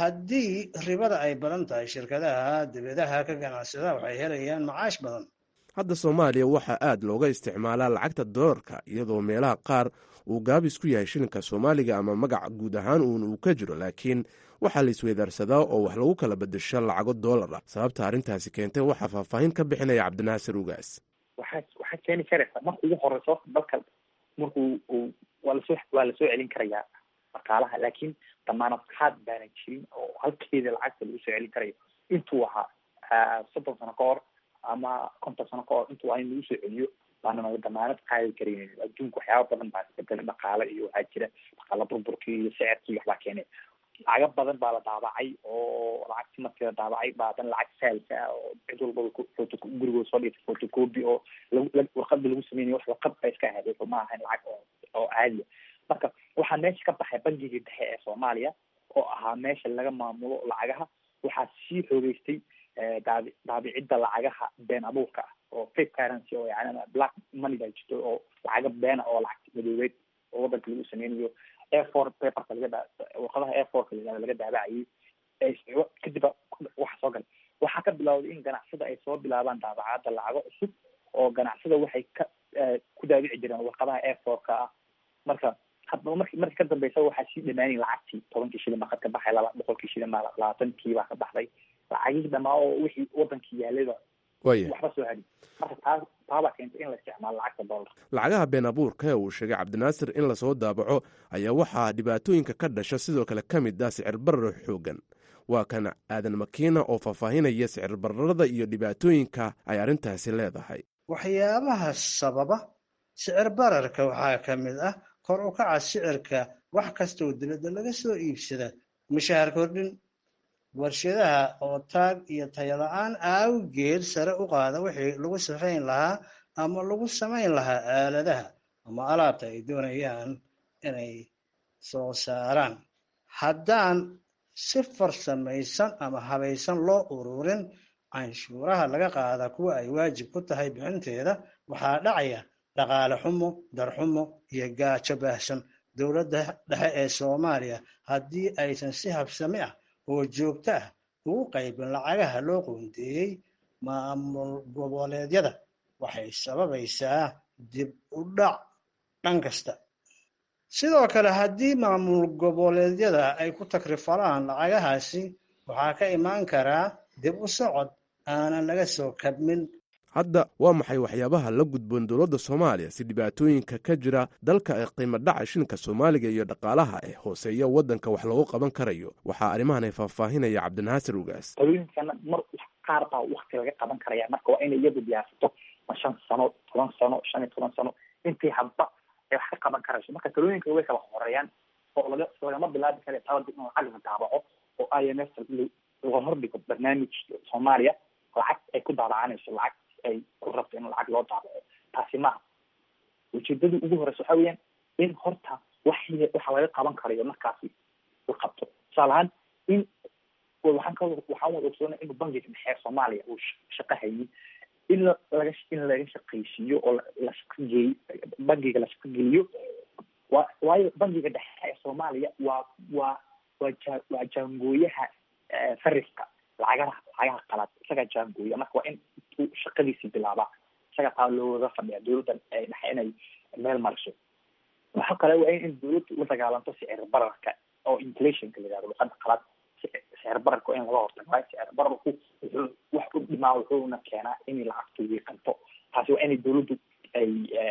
haddii ribada ay badan tahay shirkadaha dibadaha ka ganacsada waxay helayaan macaash badan hadda soomaaliya waxaa aad looga isticmaalaa lacagta doolarka iyadoo meelaha qaar uu gaabis ku yahay shilinka soomaaliga ama magac guud ahaan uun uu ka jiro laakiin waxaa la isweydaarsadaa oo wax lagu kala bedesho lacago doolar ah sababta arrintaasi keentay waxaa faahfaahin ka bixinaya cabdinaasir ugaas waxaa waxaa keeni karaysa marka ugu horeyso dalka markuu uu waa lasoo waa lasoo celin karayaa dhaqaalaha laakiin damaanad qaad baanan jirin oo halkeeda lacagta lagu soo celin karayo intuu ahaa soddon sano ka hor ama konton sano ka hor intuu waa in lagu soo celiyo baanana damaanad qaadi karayn adduunka waxyaaba badan baa isbedelay dhaqaale iyo waxaa jira dhaqaala burburkii iyo sicirkii waxbaa keenay lacago badan baa la daabacay oo lacagti markii la daabacay baa hadan lacag saalka ah oo cid walbaba foto gurigooda soo dhigtay photocopy oo lagu warqada lagu sameynayo wax warqad ba iska ahayd wuxuu ma ahayn lacag oo oo caadiya marka waxaa meesha ka baxay bangigii dhexe ee soomaaliya oo ahaa meesha laga maamulo lacagaha waxaa sii xoogeystay daabi daabicidda lacagaha been abuurka ah oo fake currency oo yani black money baa jirto oo lacaga beena oo lacag madoobeed oo wadanka lagu sameynayo airfor paperka laga warqadaha airforka la laga daabacayay kadib waxa soo galay waxaa ka bilowday in ganacsada ay soo bilaabaan daabacada lacago cusub oo ganacsada waxay ka ku daabici jireen warqadaha airforka ah marka hadaba marki markii ka dambeysa waxaa sii dhamaanay lacagtii tobankii shilin baa ka baxay laba boqolkii shilin baa labaatankii baa ka baxday lacagihii dhamaa oo wixii wadankii yaalayba waya waxba soo hadin marka taa taabaa keentay in la isticmaalo lacagta dollar lacagaha been abuurka ee uu sheegay cabdinaasir in lasoo daabaco ayaa waxaa dhibaatooyinka ka dhasha sidoo kale ka mid ah sicir barar xoogan waa kan aadan makiina oo faahfaahinaya sicir bararada iyo dhibaatooyinka ay arrintaasi leedahay waxyaabaha sababa sicir bararka waxaa ka mid ah kor u kaca sicirka wax kastoo dibadda laga soo iibsada mushaahar kordhin warshadaha oo taag iyo tayala-aan awgeed sare u qaada wixii lagu safayn lahaa ama lagu samayn lahaa aaladaha ama alaabta ay doonayaan inay soo saaraan haddaan si farsamaysan ama habaysan loo ururin canshuuraha laga qaada kuwa ay waajib ku tahay bixinteeda waxaa dhacaya dhaqaale xumo darxumo iyo gaajo baahsan dowladda dhexe ee soomaaliya haddii aysan si habsami ah oo joogto ah ugu qaybin lacagaha loo qoondeeyey maamul goboleedyada waxay sababaysaa dib u dhac dhan kasta sidoo kale haddii maamul goboleedyada ay ku takrifalaan lacagahaasi waxaa ka imaan karaa dib u socod aanan laga soo kabmin hadda waa maxay waxyaabaha la gudboon dowladda soomaaliya si dhibaatooyinka ka jira dalka ee qiimo dhaca shilinka soomaaliga iyo dhaqaalaha ee hooseeya waddanka wax loogu qaban karayo waxaa arrimahan ay faahfaahinaya cabdinaasir ugaas talooyinkana mar qaar baa wakti laga qaban karaya marka waa inay iyadu diyaarsato ma shan sano toban sano shan iyo toban sano intii hadba ay wax ka qaban karayso marka talooyinka way kala horeeyaan oo laga lagama bilaabi kara talada in lacag la daabaco oo i m f laga hordhigo barnaamij soomaaliya lacag ay ku daabacanayso lacag ay ku rabto in lacag loo daabaco taasi maaha ujeedadii ugu horeysa waxa weeyaan in horta wax waxa laga qaban karayo markaasi la qabto tusaale ahaan in waxaan ka waxaan wada ogsoonay in bangiga dhexe soomaaliya uu shaqo haynin in laga in laga shaqaysiiyo oo la shaqageey bangiga la shaqageliyo wa waayo bangiga dhexe ee soomaaliya waa waa waa ja waa jaangooyaha fariska lacagaha lacagaha qalaad isagaa jaangooya marka waa in uu shaqadiisii bilaabaa isaga taa looga fadhiya dowladdan ay dhexe inay meel mariso waxa kale waa in dowladdu la dagaalanto sicir bararka oo inflationka la yihahdo luqada qalaad sicir bararka in laga hortago waayo sicir bararku wuxuu wax u dhimaa wuxuuna keenaa in lacagtu wiiqanto taasi waa inay dowladdu ay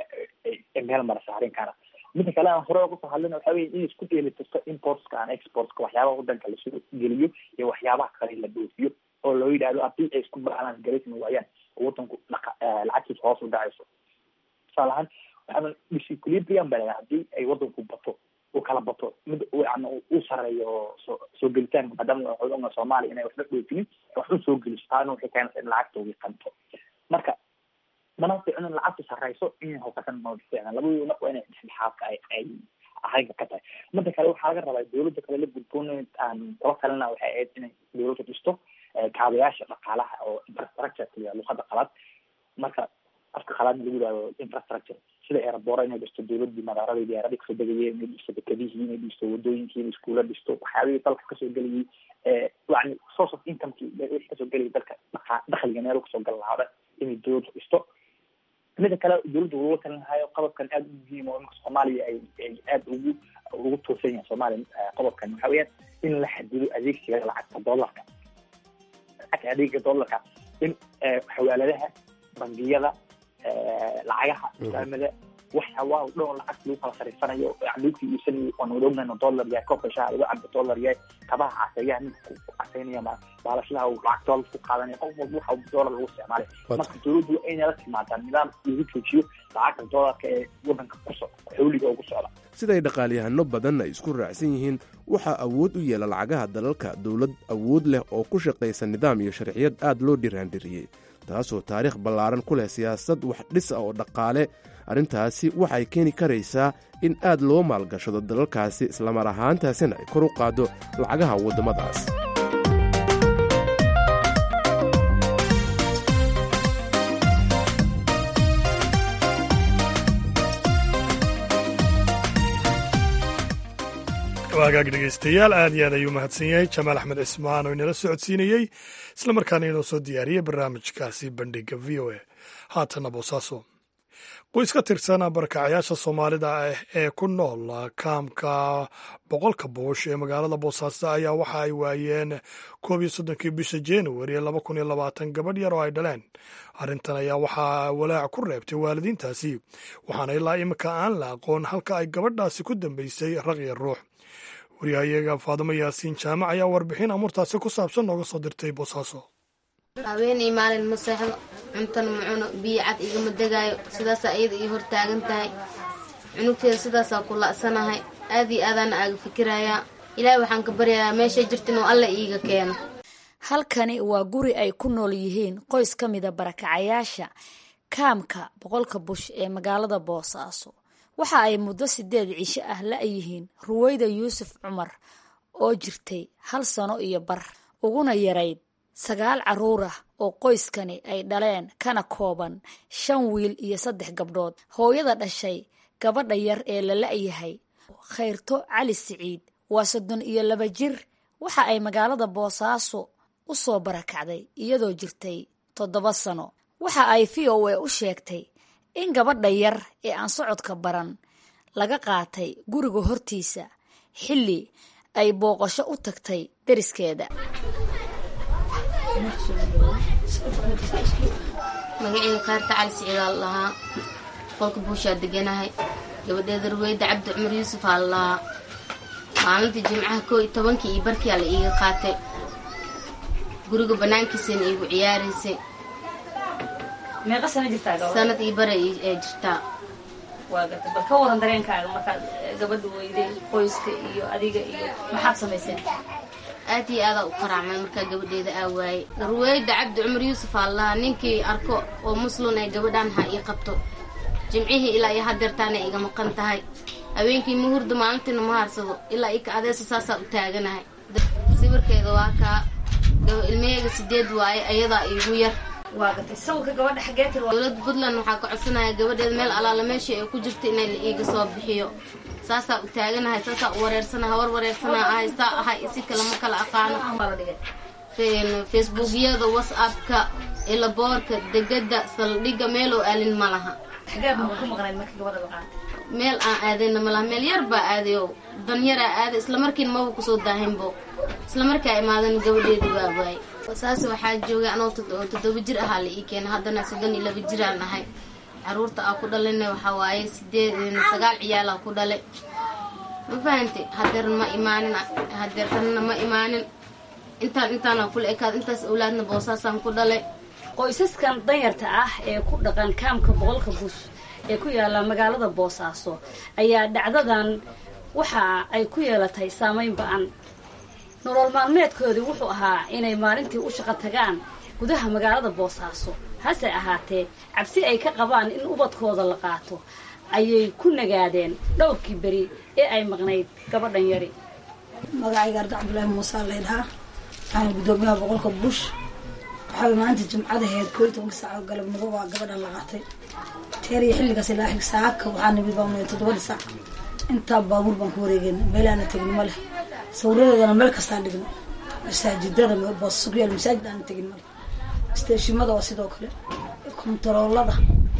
ay meel marisa arrinkaana midda kale aan hore kusoo hadlina waxa weye in isku dheelitirto importska and exportska waxyaabaha wadanka lasoo geliyo iyo waxyaabaha kale la dhoofiyo oo loo yidhahdo haddii ay isku balance garaysma waayaan oo wadanku dhaqa lacagtiisa hoos u dhacayso tusaale ahaan waxaa disequilibrium baa lahaa haddii ay wadanku bato uu kala bato mid yani uu sareeyo soo soo gelitaanka maadaama waxaa soomaaliya inay waxba dhoofinin wax u soo geliso taana waxay keenaysa in lacagta wiiqanto marka mana ficno in lacagtu sarreyso in hookasan ma ficna labadooda marka waa inay dhexdhexaadka ay ay ahayga ka tahay midda kale waxaa laga rabaa dowladda kale la gudboon aan kula talina waxay ahayd inay dowladda dhisto kaabayaasha dhaqaalaha oo infrastructure kaliya luqada qalaad marka afka qalaad lagu yihahdo infrastructure sida airboora inay dhisto dowladii madaaradii diyaaradii kasoo degayeen inay dhisto dekadihii inay dhisto wadooyinkii inay iskuula dhisto waxyaabihii dalka kasoo gelayay yani source of incomekii wixii kasoo gelayay dalka dhaqa dakhliga meel kasoo gal lahaa dhan inay dowladda dhisto mida kale dowladda uga talin lahayo qodobkan aada u muhiim oo imika soomaaliya ay ay aada ugu ugu tuursan yahay soomaaliya qodobkan waxa weeyaan in la xadido adeegsiga lacagta dollarka lacagta adeega dollarka in xawaaladaha bangiyada lacagaha islaamada waxa waa dhan lacag lagu kala sarifanayo lagu iibsanayo oon wada ognayno dollar yahay koobka shaha lagu cabo dollar yahay kabaha caseeyaha ninka ku caseynaya baalashlaha uu lacag dollar ku qaadanaya qof walba waxa dollar lagu isticmaalay marka dowladdu waa inay la timaadaa nidaam lagu joojiyo lacagta dollarka ee wadanka ku socda xawliga ugu socda siday dhaqaalyahano badan ay isku raacsan yihiin waxaa awood u yeela lacagaha dalalka dowlad awood leh oo ku shaqaysa nidaam iyo sharciyad aad loo dhiraandhiriyey taasoo taariikh ballaaran ku leh siyaasad wax dhis ah oo dhaqaale arrintaasi waxay keeni karaysaa in aad loo maalgashado dalalkaasi islamar ahaantaasina ay kor u qaaddo lacagaha waddamadaas waagaag dhegaystayaal aad iyo aad ayuu mahadsan yahay jamaal axmed cismaan oo inala socodsiinayey islamarkaana inoo soo diyaariyey barnaamijkaasi bandhiga v o a haatana boosaaso qoys ka tirsan barakacayaasha soomaalida ah ee ku nool kaamka boqolka buush ee magaalada boosaaso ayaa waxa ay waayeen koob iyo soddonkii bisha januari laba kun iyo labaatan gabadh yar oo ay dhaleen arrintan ayaa waxaa walaac ku reebtay waalidiintaasi waxaana ilaa imika aan la aqoon halka ay gabadhaasi ku dambeysay raqya ruux waryahayaga faadimo yaasiin jaamac ayaa warbixin amuurtaasi ku saabsan nooga soo dirtay boosaaso haweenay maalin ma seexdo cuntana ma cuno biyo cad igama degaayo sidaasaa iyada ii hortaagan tahay cunugteeda sidaasaa ku la'sanahay aad iyo aadaana aaga fikirayaa ilaahay waxaan ka baryayaa meeshay jirta inuu alla iiga keeno halkani waa guri ay ku nool yihiin qoys ka mida barakacayaasha kaamka boqolka bush ee magaalada boosaaso waxa ay muddo sideed cisho ah la-yihiin ruweyda yuusuf cumar oo jirtay hal sano iyo bar uguna yarayd sagaal carruur ah oo qoyskani ay dhaleen kana kooban shan wiil iyo saddex gabdhood hooyada dhashay gabadha yar ee la la-yahay khayrto cali siciid waa soddon iyo laba jir waxa ay magaalada boosaaso u soo barakacday iyadoo jirtay toddoba sano waxa ay v o a u sheegtay in gabadha yar ee aan socodka baran laga qaatay guriga hortiisa xilli ay booqasho u tagtay deriskeeda magaceyga kaarta cali siciidaa la lahaa qolka buushaa deganahay gabadheeda ruweyda cabdi cumar yuusuf aa la lahaa maalintii jimcaha koo iyo tobankii iyo barkiyaa la iiga qaatay guriga banaankiisana iigu ciyaaraysay meeqa sano jirtaa gabadha sanad iyo bare ee jirtaa waa garta bal ka waran dareenkaaga markaad gabadha weyday qoyska iyo adiga iyo maxaad samayseen aad iyo aadaa u qaraacmay markaa gabadheeda aa waayey ruweyda cabdi cumar yuusuf aa lahaa ninkii arko oo muslun ee gabadhaan ha ii qabto jimcihii ilaa iyo hadeertaana iga maqan tahay habeenkii ma hurdo maalintiina ma haarsado ilaa ika adeesa saasaa u taaganahay sawirkeeda waa kaa ilmaheega sideed waaye ayadaa iigu yar waa gartay sawirka gabadha xaggee tir dowladda puntland waxaa ka codsanaya gabadheeda meel alaala meeshii ay ku jirta inay la iiga soo bixiyo saasaa u taaganahay saasaa u wareersanaha war wareersanaa ahay saa ahay isi kale ma kala aqaano facebookyada whatsappka ilaboorka degada saldhigga meeloo aalin ma laha ku maqnayd marka gabadha la qaatay meel aan aadayna ma laha meel yar baa aadayo danyaraa aaday islamarkiina maba kusoo daahinbo islamarkaa imaadan gabadheedii baa waayey saas waxaa joogay anoo toddoba jir ahaa la ii keena haddana soddon iyo laba jiraan ahay caruurta aa ku dhalayna waxaa waaye sideed sagaal ciyaalaa ku dhalay ma fahantay hadeer ma imaanin hadeertanna ma imaanin intaan intaana kula ekaad intaas awlaadna boosaasaan ku dhalay qoysaskan danyarta ah ee ku dhaqan kaamka boqolka bush ee ku yaala magaalada boosaaso ayaa dhacdadan waxa ay ku yeelatay saameyn ba-an nolol maalmeedkoodii wuxuu ahaa inay maalintii u shaqo tagaan gudaha magaalada boosaaso hase ahaatee cabsi ay ka qabaan in ubadkooda la qaato ayay ku nagaadeen dhowrkii beri ee ay maqnayd gabadhan yari magacayga arda cabdulaahi muuse laydhahaa waxaan gudoomiyaha boqolka bush waxaa maanta jimcadaheed koo iyo tobanka saac oo galabnimo waa gabadhan la qaatay teer iyo xilligaas ilaa xig saaka waxaa nimid baa toddobada saac intaa baabuur baan ku wareegeen meelaana tegin ma leh sawiradeedana meel kastaa dhigno masaajidada boosas ku yaal masaajid aana tegin male isteeshimada waa sidoo kale kontaroolada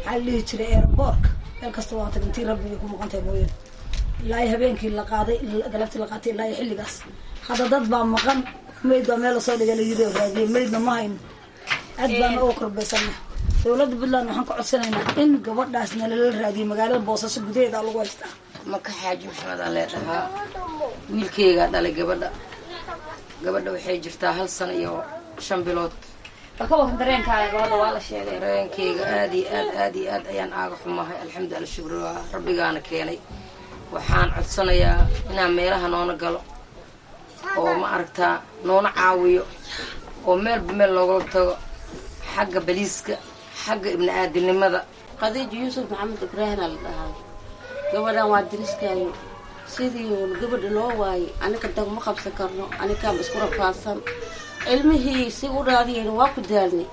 maxaa la dhihi jiray airboortka meel kasta waa tag intii rabbigay ku maqantahay mooyane ilaa iyo habeenkii la qaaday galabtii la qaatay ilaa iyo xilligaas hadda dad baa maqan mayd baa meel lasoo dhigay layiri oo raadiyay maydna ma hayno aad baana uga korbaysana dowladda puntland waxaan ka codsanaynaa in gabadhaas nalala raadiyo magaalada boosaaso gudaheeda lagu haystaa maka xaaji maxamed aan leedhahaa wiilkeygaa dhalay gabadha gabadha waxay jirtaa hal sano iyo shan bilood bal ka waran dareenkaaga gabadha waa la sheegay dareenkeyga aad iyo aad aad iyo aad ayaan aaga xumahay alxamdu alla shukri waa rabbigaana keenay waxaan codsanayaa inaan meelaha noona galo oo ma aragtaa noona caawiyo oo meelba meel loogala tago xagga baliiska xagga ibni aadinimada khadiija yuusuf maxamed ibraahina la dhahaa gabadhan waa diriskaayo sidii uun gabadha loo waayay aniga dagma qabsan karno anigaanba isku rafaadsan ilmihii si u raadiyeen waa ku daalnay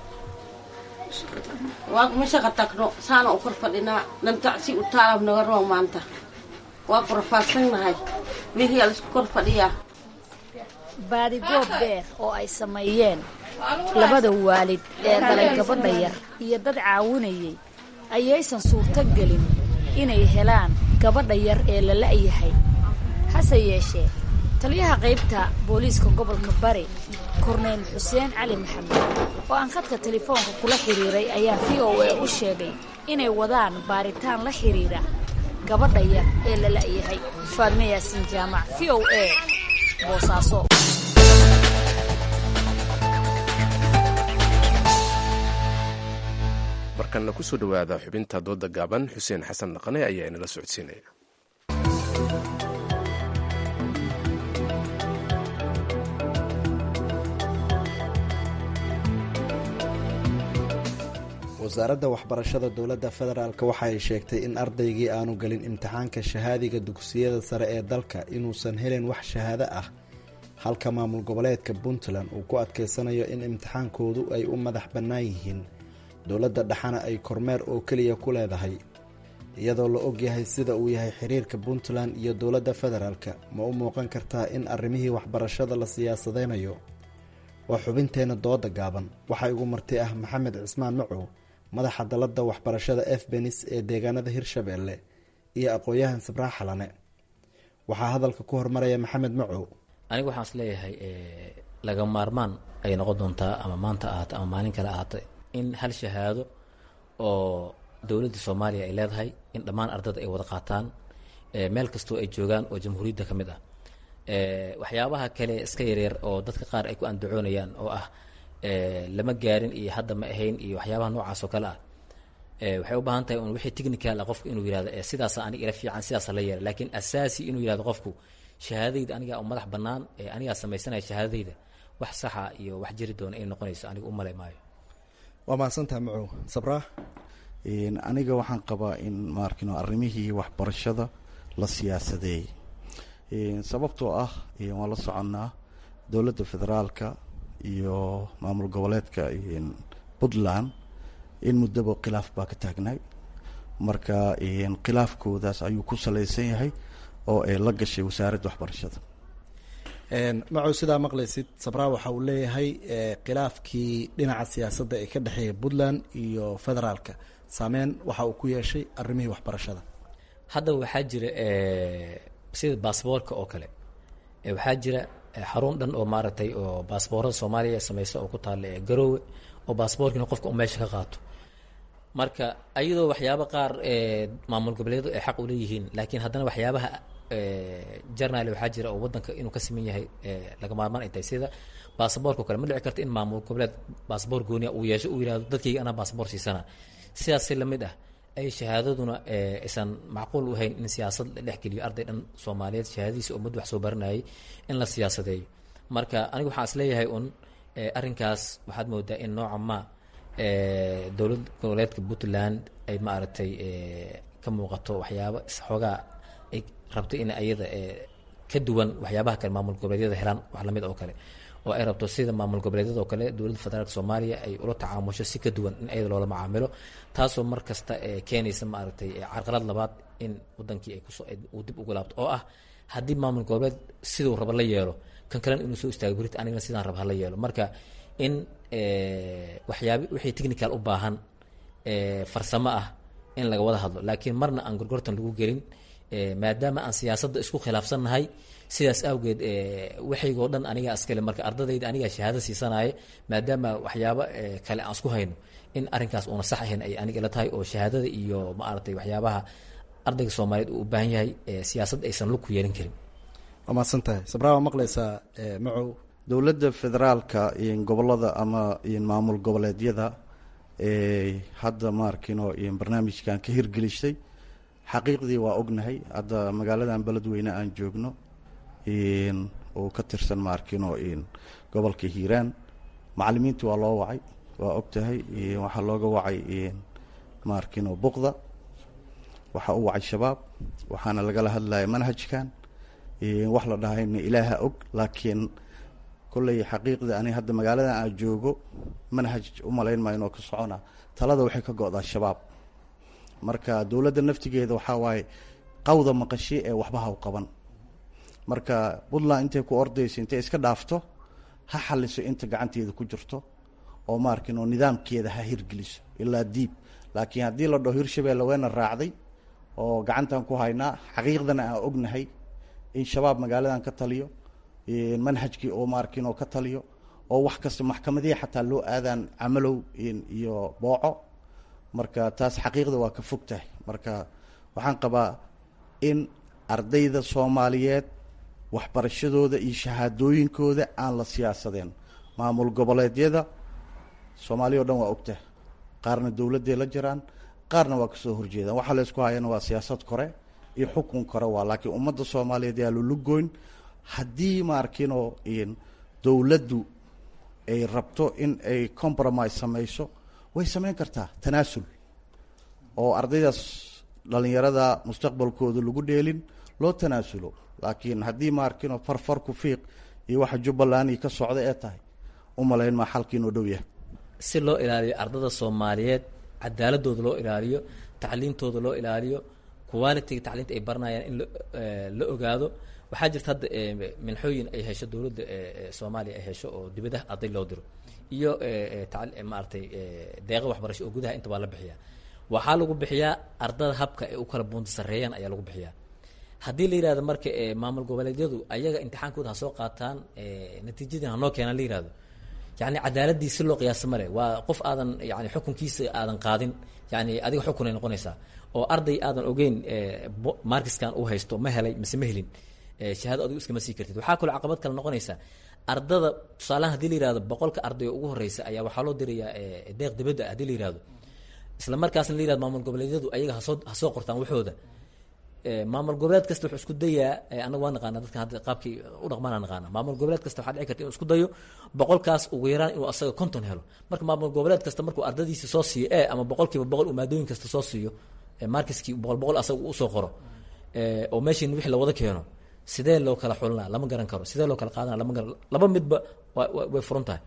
waa ma shaqa tagno saana u kor fadhinaa dhantacsi u taalab naga roo maanta waa ku rafaadsannahay mihii a laisku kor fadhiyaa baadigoob dheer oo ay sameeyeen labada waalid ee dhalay gabadha yar iyo dad caawinayay ayaysan suurto gelin inay helaan gabadha yar ee la la'yahay hase yeeshee taliyaha qaybta booliiska gobolka bari korneyl xuseen cali maxamed oo aan khadka telefoonka kula xidhiiray ayaa v o a u sheegay inay wadaan baaritaan la xidhiira gabadha yar ee la la'yahay faadme yaasiin jaamac v o a boosaaso markanna kusoo dhowaada xubinta dooda gaaban xuseen xasan dhaqane ayaa inala socodsiinaya wasaaradda waxbarashada dowladda federaalk waxa ay sheegtay in ardaygii aanu gelin imtixaanka shahaadiga dugsiyada sare ee dalka inuusan helin wax shahaado ah halka maamul goboleedka puntland uu ku adkeysanayo in imtixaankoodu ay u madax bannaan yihiin dowladda dhexana ay kormeer oo keliya ku leedahay iyadoo la ogyahay sida uu yahay xiriirka puntland iyo dowladda federaalk ma u muuqan kartaa in arrimihii waxbarashada la siyaasadeynayo waa xubinteenna dooda gaaban waxaa igu marti ah maxamed cismaan macow madaxa dalladda waxbarashada f benis ee deegaanada hirshabeelle iyo aqoon-yahan sabraax xalane waxaa hadalka ku hormaraya maxamed macow anigu waxaan is leeyahay laga maarmaan ay noqon doontaa ama maanta ahaata ama maalin kale ahaata in hal shahaado oo dowladda soomaaliya ay leedahay in dhammaan ardada ay wada qaataan meel kastoo ay joogaan oo jamhuuriyadda ka mid ah waxyaabaha kale iska yaryar oo dadka qaar ay ku andacoonayaan oo ah lama gaarin iyo hadda ma ahayn iyo waxyaabaha noocaas oo kale ah waxay u baahan tahay un wixii technical ah qofku inuu yihahdo sidaasa aniga ila fiican sidaasa la yeela laakiin asaasi inuu yihahdo qofku shahaadadayda anigaa u madax bannaan anigaa samaysanaya shahaadadayda wax saxa iyo wax jiri doona inay noqonayso aniga u malay maayo waa mahadsantaha macow sabraax aniga waxaan qabaa in maarkino arrimihii waxbarashada la siyaasadeeyey sababtoo ah waan la soconnaa dowladda federaalka iyo maamul goboleedka puntland in muddaba khilaaf baa ka taagnay marka khilaafkoodaas ayuu ku salaysan yahay oo ay la gashay wasaaradda waxbarashada macow sidaa maqlaysid sabraa waxa uu leeyahay khilaafkii dhinaca siyaasadda ee ka dhexeeya puntland iyo federaalka saameyn waxa uu ku yeeshay arrimihii waxbarashada hadda waxaa jira sida baasboorka oo kale waxaa jira xarun dhan oo maaragtay oo baasboorada soomaaliya sameysa oo ku taalla ee garoowe oo baasboorkiina qofka u meesha ka qaato marka ayadoo waxyaaba qaar maamul goboleedu ay xaq uleeyihiin laakiin haddana waxyaabaha jarnal waxaa jira oo wadanka inuu ka siman yahay laga maarmaan ay tahay sida baasboorka o kale ma dhici karto in maamul goboleed baasboor gooniya uu yeesho uu yihahdo dadkayga anaa baasboor siisana sidaasi lamid ah ay shahaadaduna aysan macquul u hayn in siyaasad la dhexgeliyo arday dhan soomaaliyeed shahaadadiisa oo mud wax soo baranayay in la siyaasadeeyo marka anigu waxaan is leeyahay un arrinkaas waxaad moodaa in nooca ma dowlad goboleedka puntland ay maaragtay ka muuqato waxyaabo xoogaa ay rabto in ayada ka duwan waxyaabaha kale maamul goboleedyada helaan wax lamid oo kale oo ay rabto sida maamul goboleedyada oo kale dowladda federaalk soomaaliya ay ula tacaamusho si ka duwan in ayada loola macaamilo taasoo mar kasta keenaysa maaragtay carqalad labaad in wadankii ay kusoo uu dib ugu laabto oo ah haddii maamul goboleed siduu raba la yeelo kan kalena inuu soo istaago berita anigana sidaan raba hala yeelo marka in waxyaab wixii technical u baahan farsamo ah in laga wada hadlo laakiin marna aan gorgortan lagu gelin maadaama aan siyaasadda isku khilaafsannahay sidaas awgeed waxaygoo dhan anigaa iskale marka ardadayda anigaa shahaado siisanaaye maadaama waxyaabo kale aan isku hayno in arrinkaas uuna sax ahayn ay aniga ila tahay oo shahaadada iyo maaragtay waxyaabaha ardayga soomaaliyeed uu u baahan yahay siyaasad aysan lug ku yeelan karin waa mahadsan tahay sabraa waa maqlaysaa macow dowladda federaalka gobolada ama maamul goboleedyada hadda maarkino barnaamijkan ka hirgelisay xaqiiqdii waa ognahay hadda magaaladan beledweyne aan joogno oo ka tirsan maarkino gobolka hiiraan macalimiinta waa loo wacay waa ogtahay waxaa looga wacay maarkino buqda waxaa u wacay shabaab waxaana lagala hadlaya manhajkan wax la dhahayna ilaaha og laakiin kolley xaqiiqda ani hadda magaaladan aan joogo manhaj umalayn maayo inoo ka socona talada waxay ka go-daa shabaab marka dowladda naftigeeda waxaa waaye qawda maqashe ee waxba haw qaban marka puntland intay ku ordayso intay iska dhaafto ha xaliso inta gacanteeda ku jirto oo maarkin oo nidaamkeeda ha hirgeliso ilaa diib laakiin haddii la dhaho hirshabeelle weena raacday oo gacantan ku haynaa xaqiiqdana aan ognahay in shabaab magaaladan ka taliyo manhajkii oo maarkin oo ka taliyo oo wax kasta maxkamadihii xataa loo aadaan camalow iyo booco marka taas xaqiiqda waa ka fog tahay marka waxaan qabaa in ardayda soomaaliyeed waxbarashadooda iyo shahaadooyinkooda aan la siyaasadeen maamul goboleedyada soomaaliya o dhan waa ogtahay qaarna dowladday la jiraan qaarna waa kasoo horjeedaan waxaa laysku hayana waa siyaasad kore iyo xukun kore waa laakiin ummadda soomaaliyeed yaa lulugoyn haddii maarkinoo dowladdu ay rabto in ay compromise samayso way samayn kartaa tanaasul oo ardaydaas dhalinyarada mustaqbalkooda lagu dheelin loo tanaasulo laakiin haddii maarkinoo farfar ku fiiq iyo waxa jubbaland ka socda ee tahay u malayn maa xalkiinoo dhow yahay si loo ilaaliyo ardada soomaaliyeed cadaaladooda loo ilaaliyo tacliintooda loo ilaaliyo qualitiga tacliinta ay baranayaan in la ogaado waxaa jirta hadda minxooyin ay hesho dowladda soomaaliya ay hesho oo dibadaha arday loo diro iyo maaragtay deeqa waxbarasho oo gudaha inta baa la bixiyaa waxaa lagu bixiyaa ardada habka ay u kala buunta sarreeyaan ayaa lagu bixiyaa haddii la yihahdo marka maamul goboleedyadu ayaga imtixaankooda ha soo qaataan natiijadii hanoo keenaan la yihahdo yani cadaaladii si loo qiyaasa male waa qof aadan yani xukunkiisa aadan qaadin yani adiga xukunay noqonaysaa oo arday aadan ogeyn markiskan uu haysto ma helay mise ma helin shahaado adigu iskama sii kartid waxaa kaloo caqabad kale noqonaysa ardada tusaalahan hadii la yihahdo boqolka arday oo ugu horeysa ayaa waxaa loo dirayaa deeq dibadda hadii la yihahdo isla markaasna la yihahdo maamul goboleedyadu ayaga hasoo hasoo qortaan waxooda maamul goboleed kasta wuxuu isku dayaa anaga waa naqaana dadkan hadda qaabkii u dhaqmaana naqaana maamul goboleed kasta waxaa dhici karta inuu isku dayo boqolkaas ugu yaraan inuu asaga konton helo marka maamul goboleed kasta markuu ardadiisa soo siiyo e ama boqolkiiba boqol uu maadooyin kasta soo siiyo markiskii boqol boqol asaga usoo qoro oo meeshin wixii lawada keeno sidee loo kala xulinaa lama garan karo sidee loo kala qaadana lama garan laba midba way furan tahay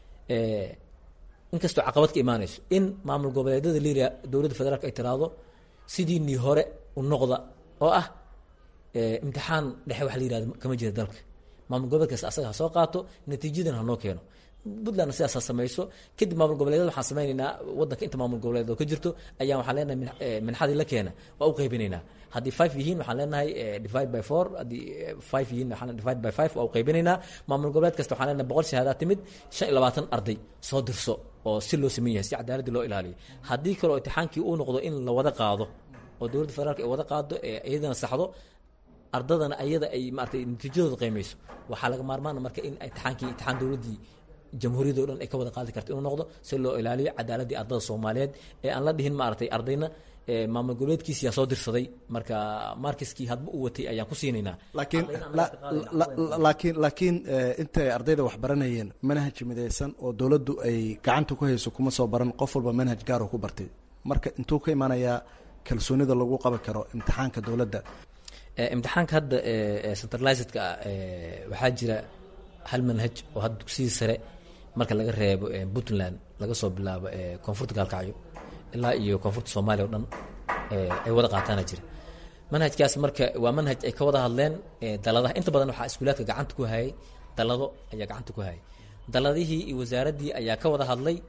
inkastoo caqabad ka imaanayso in maamul goboleedyada liria dowladda federaalk ay tiraahdo sidiinii hore u noqda oo ah imtixaan dhexe waxa la yihahdo kama jira dalka maamul goboleed kasta asaga ha soo qaato natiijadan hanoo keeno puntlandna sidaas ha samayso kadib maamul goboleedyada waxaan sameynaynaa wadanka inta maamul goboleed oo ka jirto ayaa waxaan leenahay minxadii la keena waa u qaybinaynaa haddii five yihiin waxaan leenahay divide by four haddii five yihiin waxaan divide by five waa u qaybinaynaa maamul goboleed kasta waxaan leenahay boqol shahaadaa timid shan iyo labaatan arday soo dirso oo si loo sameyn yahay si cadaaladii loo ilaaliyo haddii kaleo imtixaankii uu noqdo in la wada qaado oo dowladda federaalka ay wada qaado iyadana saxdo ardadana ayada ay maaratay natiijadooda qiimeyso waxaa laga maarmaana marka in imtixaankii imtixaan dowladdii jamhuuriyadda o dhan ay ka wada qaadi karto inuu noqdo si loo ilaaliyo cadaaladii ardada soomaaliyeed ee aan la dhihin maaragtay ardayna maamul goboleedkiisi yaa soo dirsaday marka markiskii hadba u watay ayaan ku siinaynaa laakiin laakiin laakiin intay ardayda wax baranayeen manhaj midaysan oo dowladdu ay gacanta ku hayso kuma soo baran qof walba manhaj gaar oo ku bartay marka intuu ka imanayaa kalsoonida lagu qaban karo imtixaanka dowladda imtixaanka hadda centralizedka ah waxaa jira hal manhaj oo hadda dugsidii sare marka laga reebo puntland laga soo bilaabo koonfurta gaalkacyo ilaa iyo koonfurta soomaaliya o dhan ay wada qaataana jira manhajkaas marka waa manhaj ay ka wada hadleen daladaha inta badan waxaa iskuulaadka gacanta ku hayay dalado ayaa gacanta ku hayay daladihii iyo wasaaraddii ayaa ka wada hadlay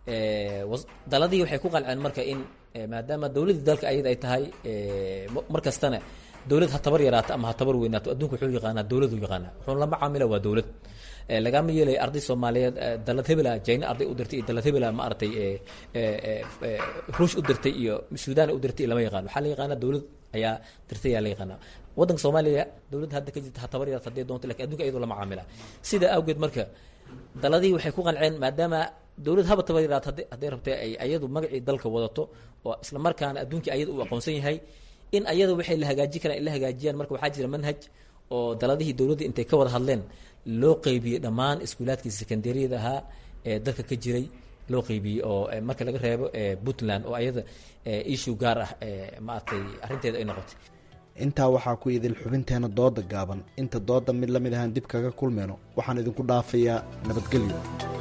daladii waxay ku qanceen marka in maadaama dowladdii dalka ayada ay tahay mar kastana dowlad ha tabar yaraato ama ha tabar weynaato adduunka wuxuu yaqaanaa dowladu yaqaanaa wuxuu lama caamila waa dowlad lagama yeelay arday soomaaliyeed dalad hebela jayna arday u dirtay iyo dalad hebela ma aragtay ruush u dirtay iyo suudaan u dirtay lama yaqaan waxaa la yaqaanaa dowlad ayaa dirtay ayaa la yaqaanaa waddanka soomaaliya dowladda hadda ka jirta ha tabar yaraato haddii doonto lakin adduunka iyadoo lama caamila sidaa awgeed marka daladii waxay ku qanceen maadaama dowlad haba tabar yaraato hadday rabtay ay ayadu magacii dalka wadato oo isla markaana adduunkii ayada uu aqoonsan yahay in ayada waxay la hagaaji karaan ay la hagaajiyaan marka waxaa jira manhaj oo daladihii dowladda intay ka wada hadleen loo qeybiyey dhammaan iskuulaadkii secondariyada ahaa ee dalka ka jiray loo qeybiyey oo marka laga reebo puntland oo ayada issue gaar ah maaragtay arrinteeda ay noqotay intaa waxaa ku idil xubinteena dooda gaaban inta dooda mid lamid ahaan dib kaga kulmeyno waxaan idinku dhaafayaa nabadgelyo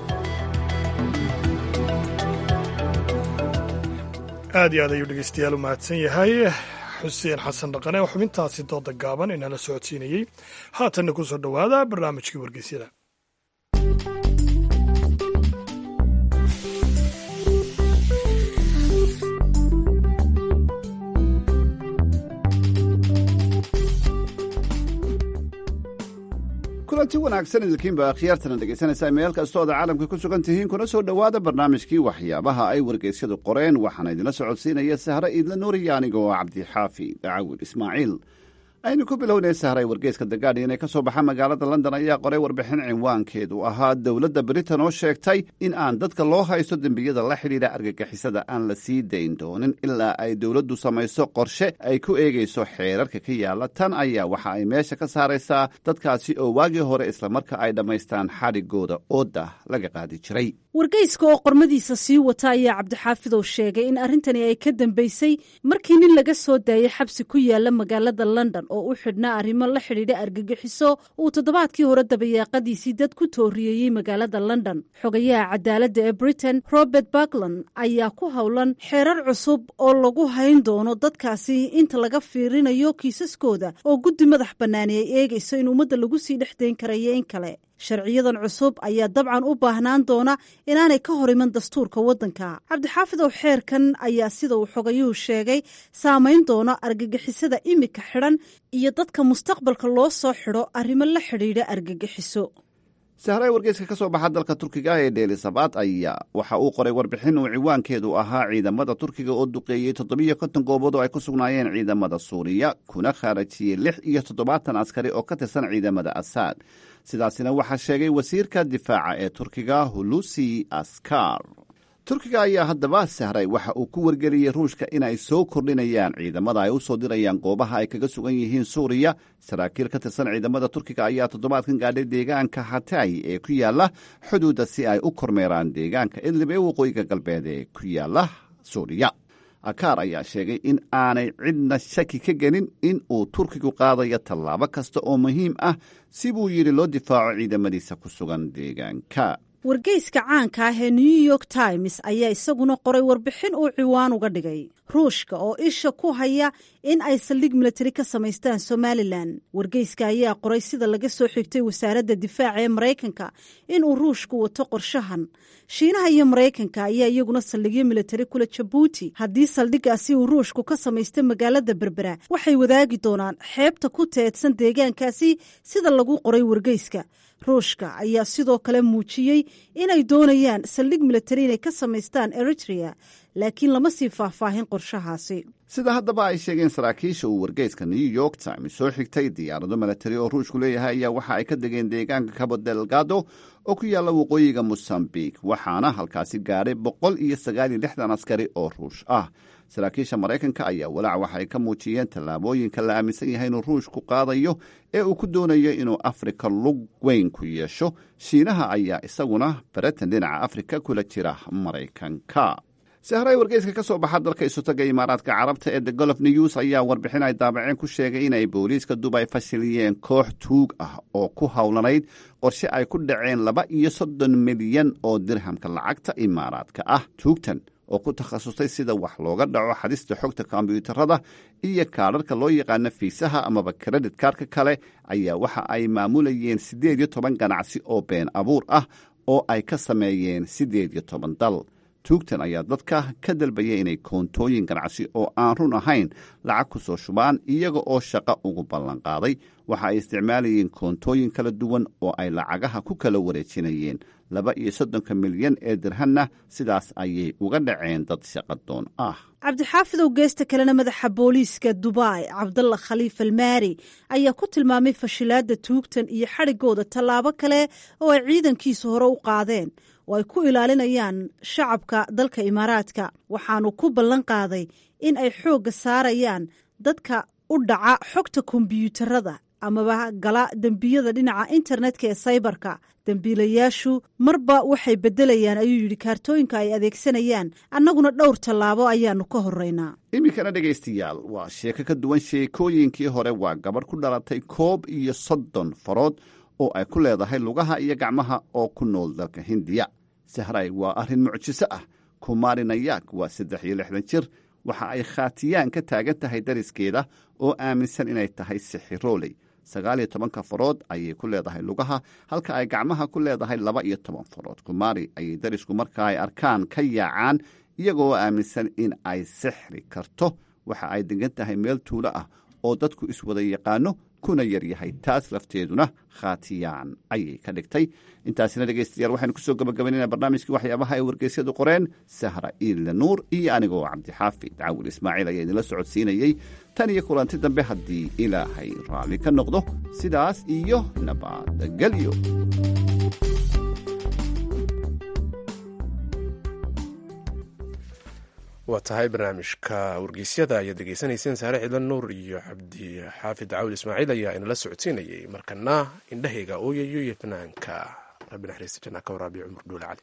aad iyo aad ayuu dhegeystayaal u mahadsan yahay xuseen xasan dhaqane oo xubintaasi dooda gaaban inala socodsiinayey haatanna ku soo dhowaada barnaamijkii wargeysyada kulanti wanaagsan idilkiinba akhyaartana dhegaysanaysaa meel kastoo oda caalamka ku sugan tihiin kuna soo dhowaada barnaamijkii waxyaabaha ay wargeysyadu qoreen waxaana idinla socodsiinaya sahre iidla nuuriya aniga oo cabdixaafi dacawil ismaaciil aynu ku bilownay sahray wargeyska the guardian ee ka soo baxa magaalada london ayaa qoray warbixin cinwaankeedu ahaa dowladda britain oo sheegtay in aan dadka loo haysto dembiyada la xidhiidha argagixisada aan la sii dayn doonin ilaa ay dowladdu samayso qorshe ay ku eegayso xeerarka ka yaalla tan ayaa waxa ay meesha ka saaraysaa dadkaasi oo waagii hore islamarka ay dhammaystaan xadhigooda ooda laga qaadi jiray wargeyska oo qormadiisa sii wata ayaa cabdixaafidow sheegay in arrintani ay ka dambeysay markii nin laga soo daayay xabsi ku yaala magaalada london oo u xidhnaa arrimo la xidhiidha argagixiso uu toddobaadkii hore dabayaaqadiisii dad ku tooriyeeyey magaalada london xogayaha cadaaladda ee britain robert bakland ayaa ku howlan xeerar cusub oo lagu hayn doono dadkaasi inta laga fiirinayo kiisaskooda oo guddi madax bannaani ay eegayso in ummadda lagu sii dhex dayn karayo in kale sharciyadan cusub ayaa dabcan u baahnaan doona inaanay ka hor iman dastuurka waddanka cabdixaafid ow xeerkan ayaa sida uu xogayuhu sheegay saamayn doona argagixisada imika xidhan iyo dadka mustaqbalka loo soo xidho arrimo la xidhiidha argagixiso sahray wargeyska ka soo baxa dalka turkiga ee dheelisabaad ayaa waxa uu qoray warbixin uu ciwaankeedu ahaa ciidamada turkiga oo duqeeyey toddobiyo konton goobood oo ay ku sugnaayeen ciidamada suuriya kuna khaarajiyey lix iyo toddobaatan askari oo ka tirsan ciidamada asaad sidaasina waxaa sheegay wasiirka difaaca ee turkiga hulusi askar turkiga ayaa haddaba sahray waxa uu ku wargeliyey ruushka inay soo kordhinayaan ciidamada ay u soo dirayaan goobaha ay kaga sugan yihiin suuriya saraakiil ka tirsan ciidamada turkiga ayaa toddobaadkan gaadhay deegaanka hatay ee ku yaala xuduudda si ay u kormeeraan deegaanka idlib ee waqooyiga galbeed ee ku yaala suuriya akaar ayaa sheegay in aanay cidna shaki ka gelin in uu turkigu qaadayo tallaabo kasta oo muhiim ah si buu yidhi loo difaaco ciidamadiisa ku sugan deegaanka wargeyska caanka ah ee new york times ayaa isaguna qoray warbixin uu ciwaan uga dhigay ruushka oo isha ku haya in ay saldhig milatari ka samaystaan somalilan wargeyska ayaa qoray sida laga soo xigtay wasaaradda difaaca ee maraykanka inuu ruushku wato qorshahan shiinaha iyo maraykanka ayaa iyaguna saldhigyo milatari kula jabuuti haddii saldhigaasi uu ruushku ka samaysta magaalada berbera waxay wadaagi doonaan xeebta ku teedsan deegaankaasi sida lagu qoray wargeyska ruushka ayaa sidoo kale muujiyey inay doonayaan saldhig milatari inay ka samaystaan eritrea laakiin lama sii faahfaahin qorshahaasi sida haddaba ay sheegeen saraakiisha uu wargeyska new york times soo xigtay diyaarado milatari oo ruushku leeyahay ayaa waxa ay ka degeen deegaanka cabo delgado oo ku yaalla waqooyiga mosambik waxaana halkaasi gaadhay boqol iyo sagaal iyo lixdan askari oo ruush ah saraakiisha maraykanka ayaa walaac waxa ay ka muujiyeen tallaabooyinka la aaminsan yahay inuu ruushku qaadayo ee uu ku doonayo inuu afrika lug weyn ku yeesho shiinaha ayaa isaguna baratan dhinaca afrika kula jira maraykanka sahray wargeyska ka soo baxa dalka isutaga imaaraadka carabta ee the golf news ayaa warbixin ay daabaceen ku sheegay inay booliiska dubay fashiliyeen koox tuug ah oo ku howlanayd qorshe ay ku dhaceen laba iyo soddon milyan oo dirhamka lacagta imaaraadka ah tuugtan oo ku takhasustay sida wax looga dhaco xadista xogta kombyuutarada iyo kaadharka loo yaqaano fiisaha amaba kredit kaarka kale ayaa waxa ay maamulayeen siddeed iyo toban ganacsi oo been abuur ah oo ay ka sameeyeen siddeed iyo toban dal tuugtan ayaa dadka ka dalbaya inay koontooyin ganacsi oo aan run ahayn lacag ku soo shubaan iyaga oo shaqo ugu ballanqaaday waxa ay isticmaalayeen koontooyin kala duwan oo ay lacagaha ku kala wareejinayeen laba iyo soddonka milyan ee dirhanna sidaas ayay uga dhaceen dad shaqadoon ah cabdixaafidow geesta kalena madaxa booliiska dubai cabdalla khaliif almaari ayaa ku tilmaamay fashilaadda tuugtan iyo xadhigooda tallaabo kale oo ay ciidankiisu hore u qaadeen oo ay ku ilaalinayaan shacabka dalka imaaraadka waxaanu ku ballan qaaday in ay xoogga saarayaan dadka u dhaca xogta kombiyuutarada amaba gala dembiyada dhinaca internetka ee saybarka dembiilayaashu marba waxay beddelayaan ayuu yidhi kaartooyinka ay adeegsanayaan annaguna dhowr tallaabo ayaanu ka horraynaa iminkana dhegaystayaal waa sheeko ka duwan sheekooyinkii hore waa gabadh ku dhalatay koob iyo soddon farood oo ay ku leedahay lugaha iyo gacmaha oo ku nool dalka hindiya sahray waa arrin mucjiso ah kumari nayaak waa saddex iyo lixdan jir waxa ay khaatiyaan ka taagan tahay dariskeeda oo aaminsan inay tahay sixirooley sagaal iyo tobanka farood ayay ku leedahay lugaha halka ay gacmaha ku leedahay laba iyo toban farood kumari ayay darisku marka ay arkaan ka yaacaan iyagoo aaminsan in ay sixri karto waxa ay degan tahay meel tuulo ah oo dadku iswada yaqaano kuna yaryahay taas lafteeduna khaatiyaan ayay ka dhigtay intaasina dhegaystayaal waxaynu kusoo gabagabaynayna barnaamijkii waxyaabaha ay wargeysyadu qoreen sahra iilla nuur iyo anigoo cabdixaafid cawil ismaaciil ayaa idinla socodsiinayey tan iyo kulanti dambe haddii ilaahay raalli ka noqdo sidaas iyo nabadgelyo waa tahay barnaamijka wargeysyada ayaad degeysanayseen saare ciidan nuur iyo cabdi xaafid cawil ismaaciil ayaa inala socodsiinayay markana indhahayga ooyayo iyo fanaanka rabbi naxariista janaa ka waraabiya cumar dhuule cali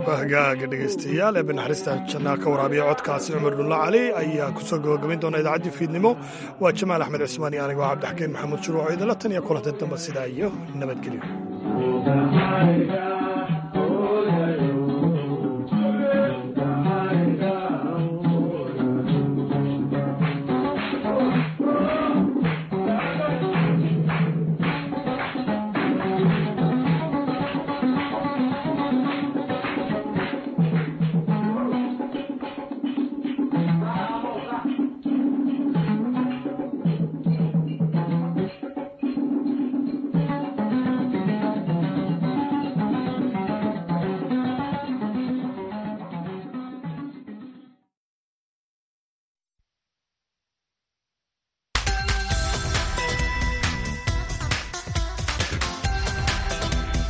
hagaaga dhegaystayaal ee banaxariista jannaa ka waraabiya codkaasi cumar dhulla cali ayaa kusoo gabagabayn doona idaacaddii fiidnimo waa jamaal axmed cismaan iyo anigoo cabdixakiin maxamuud shuruuc idinla tan iyo kulanta dambe sidaa iyo nabadgelyo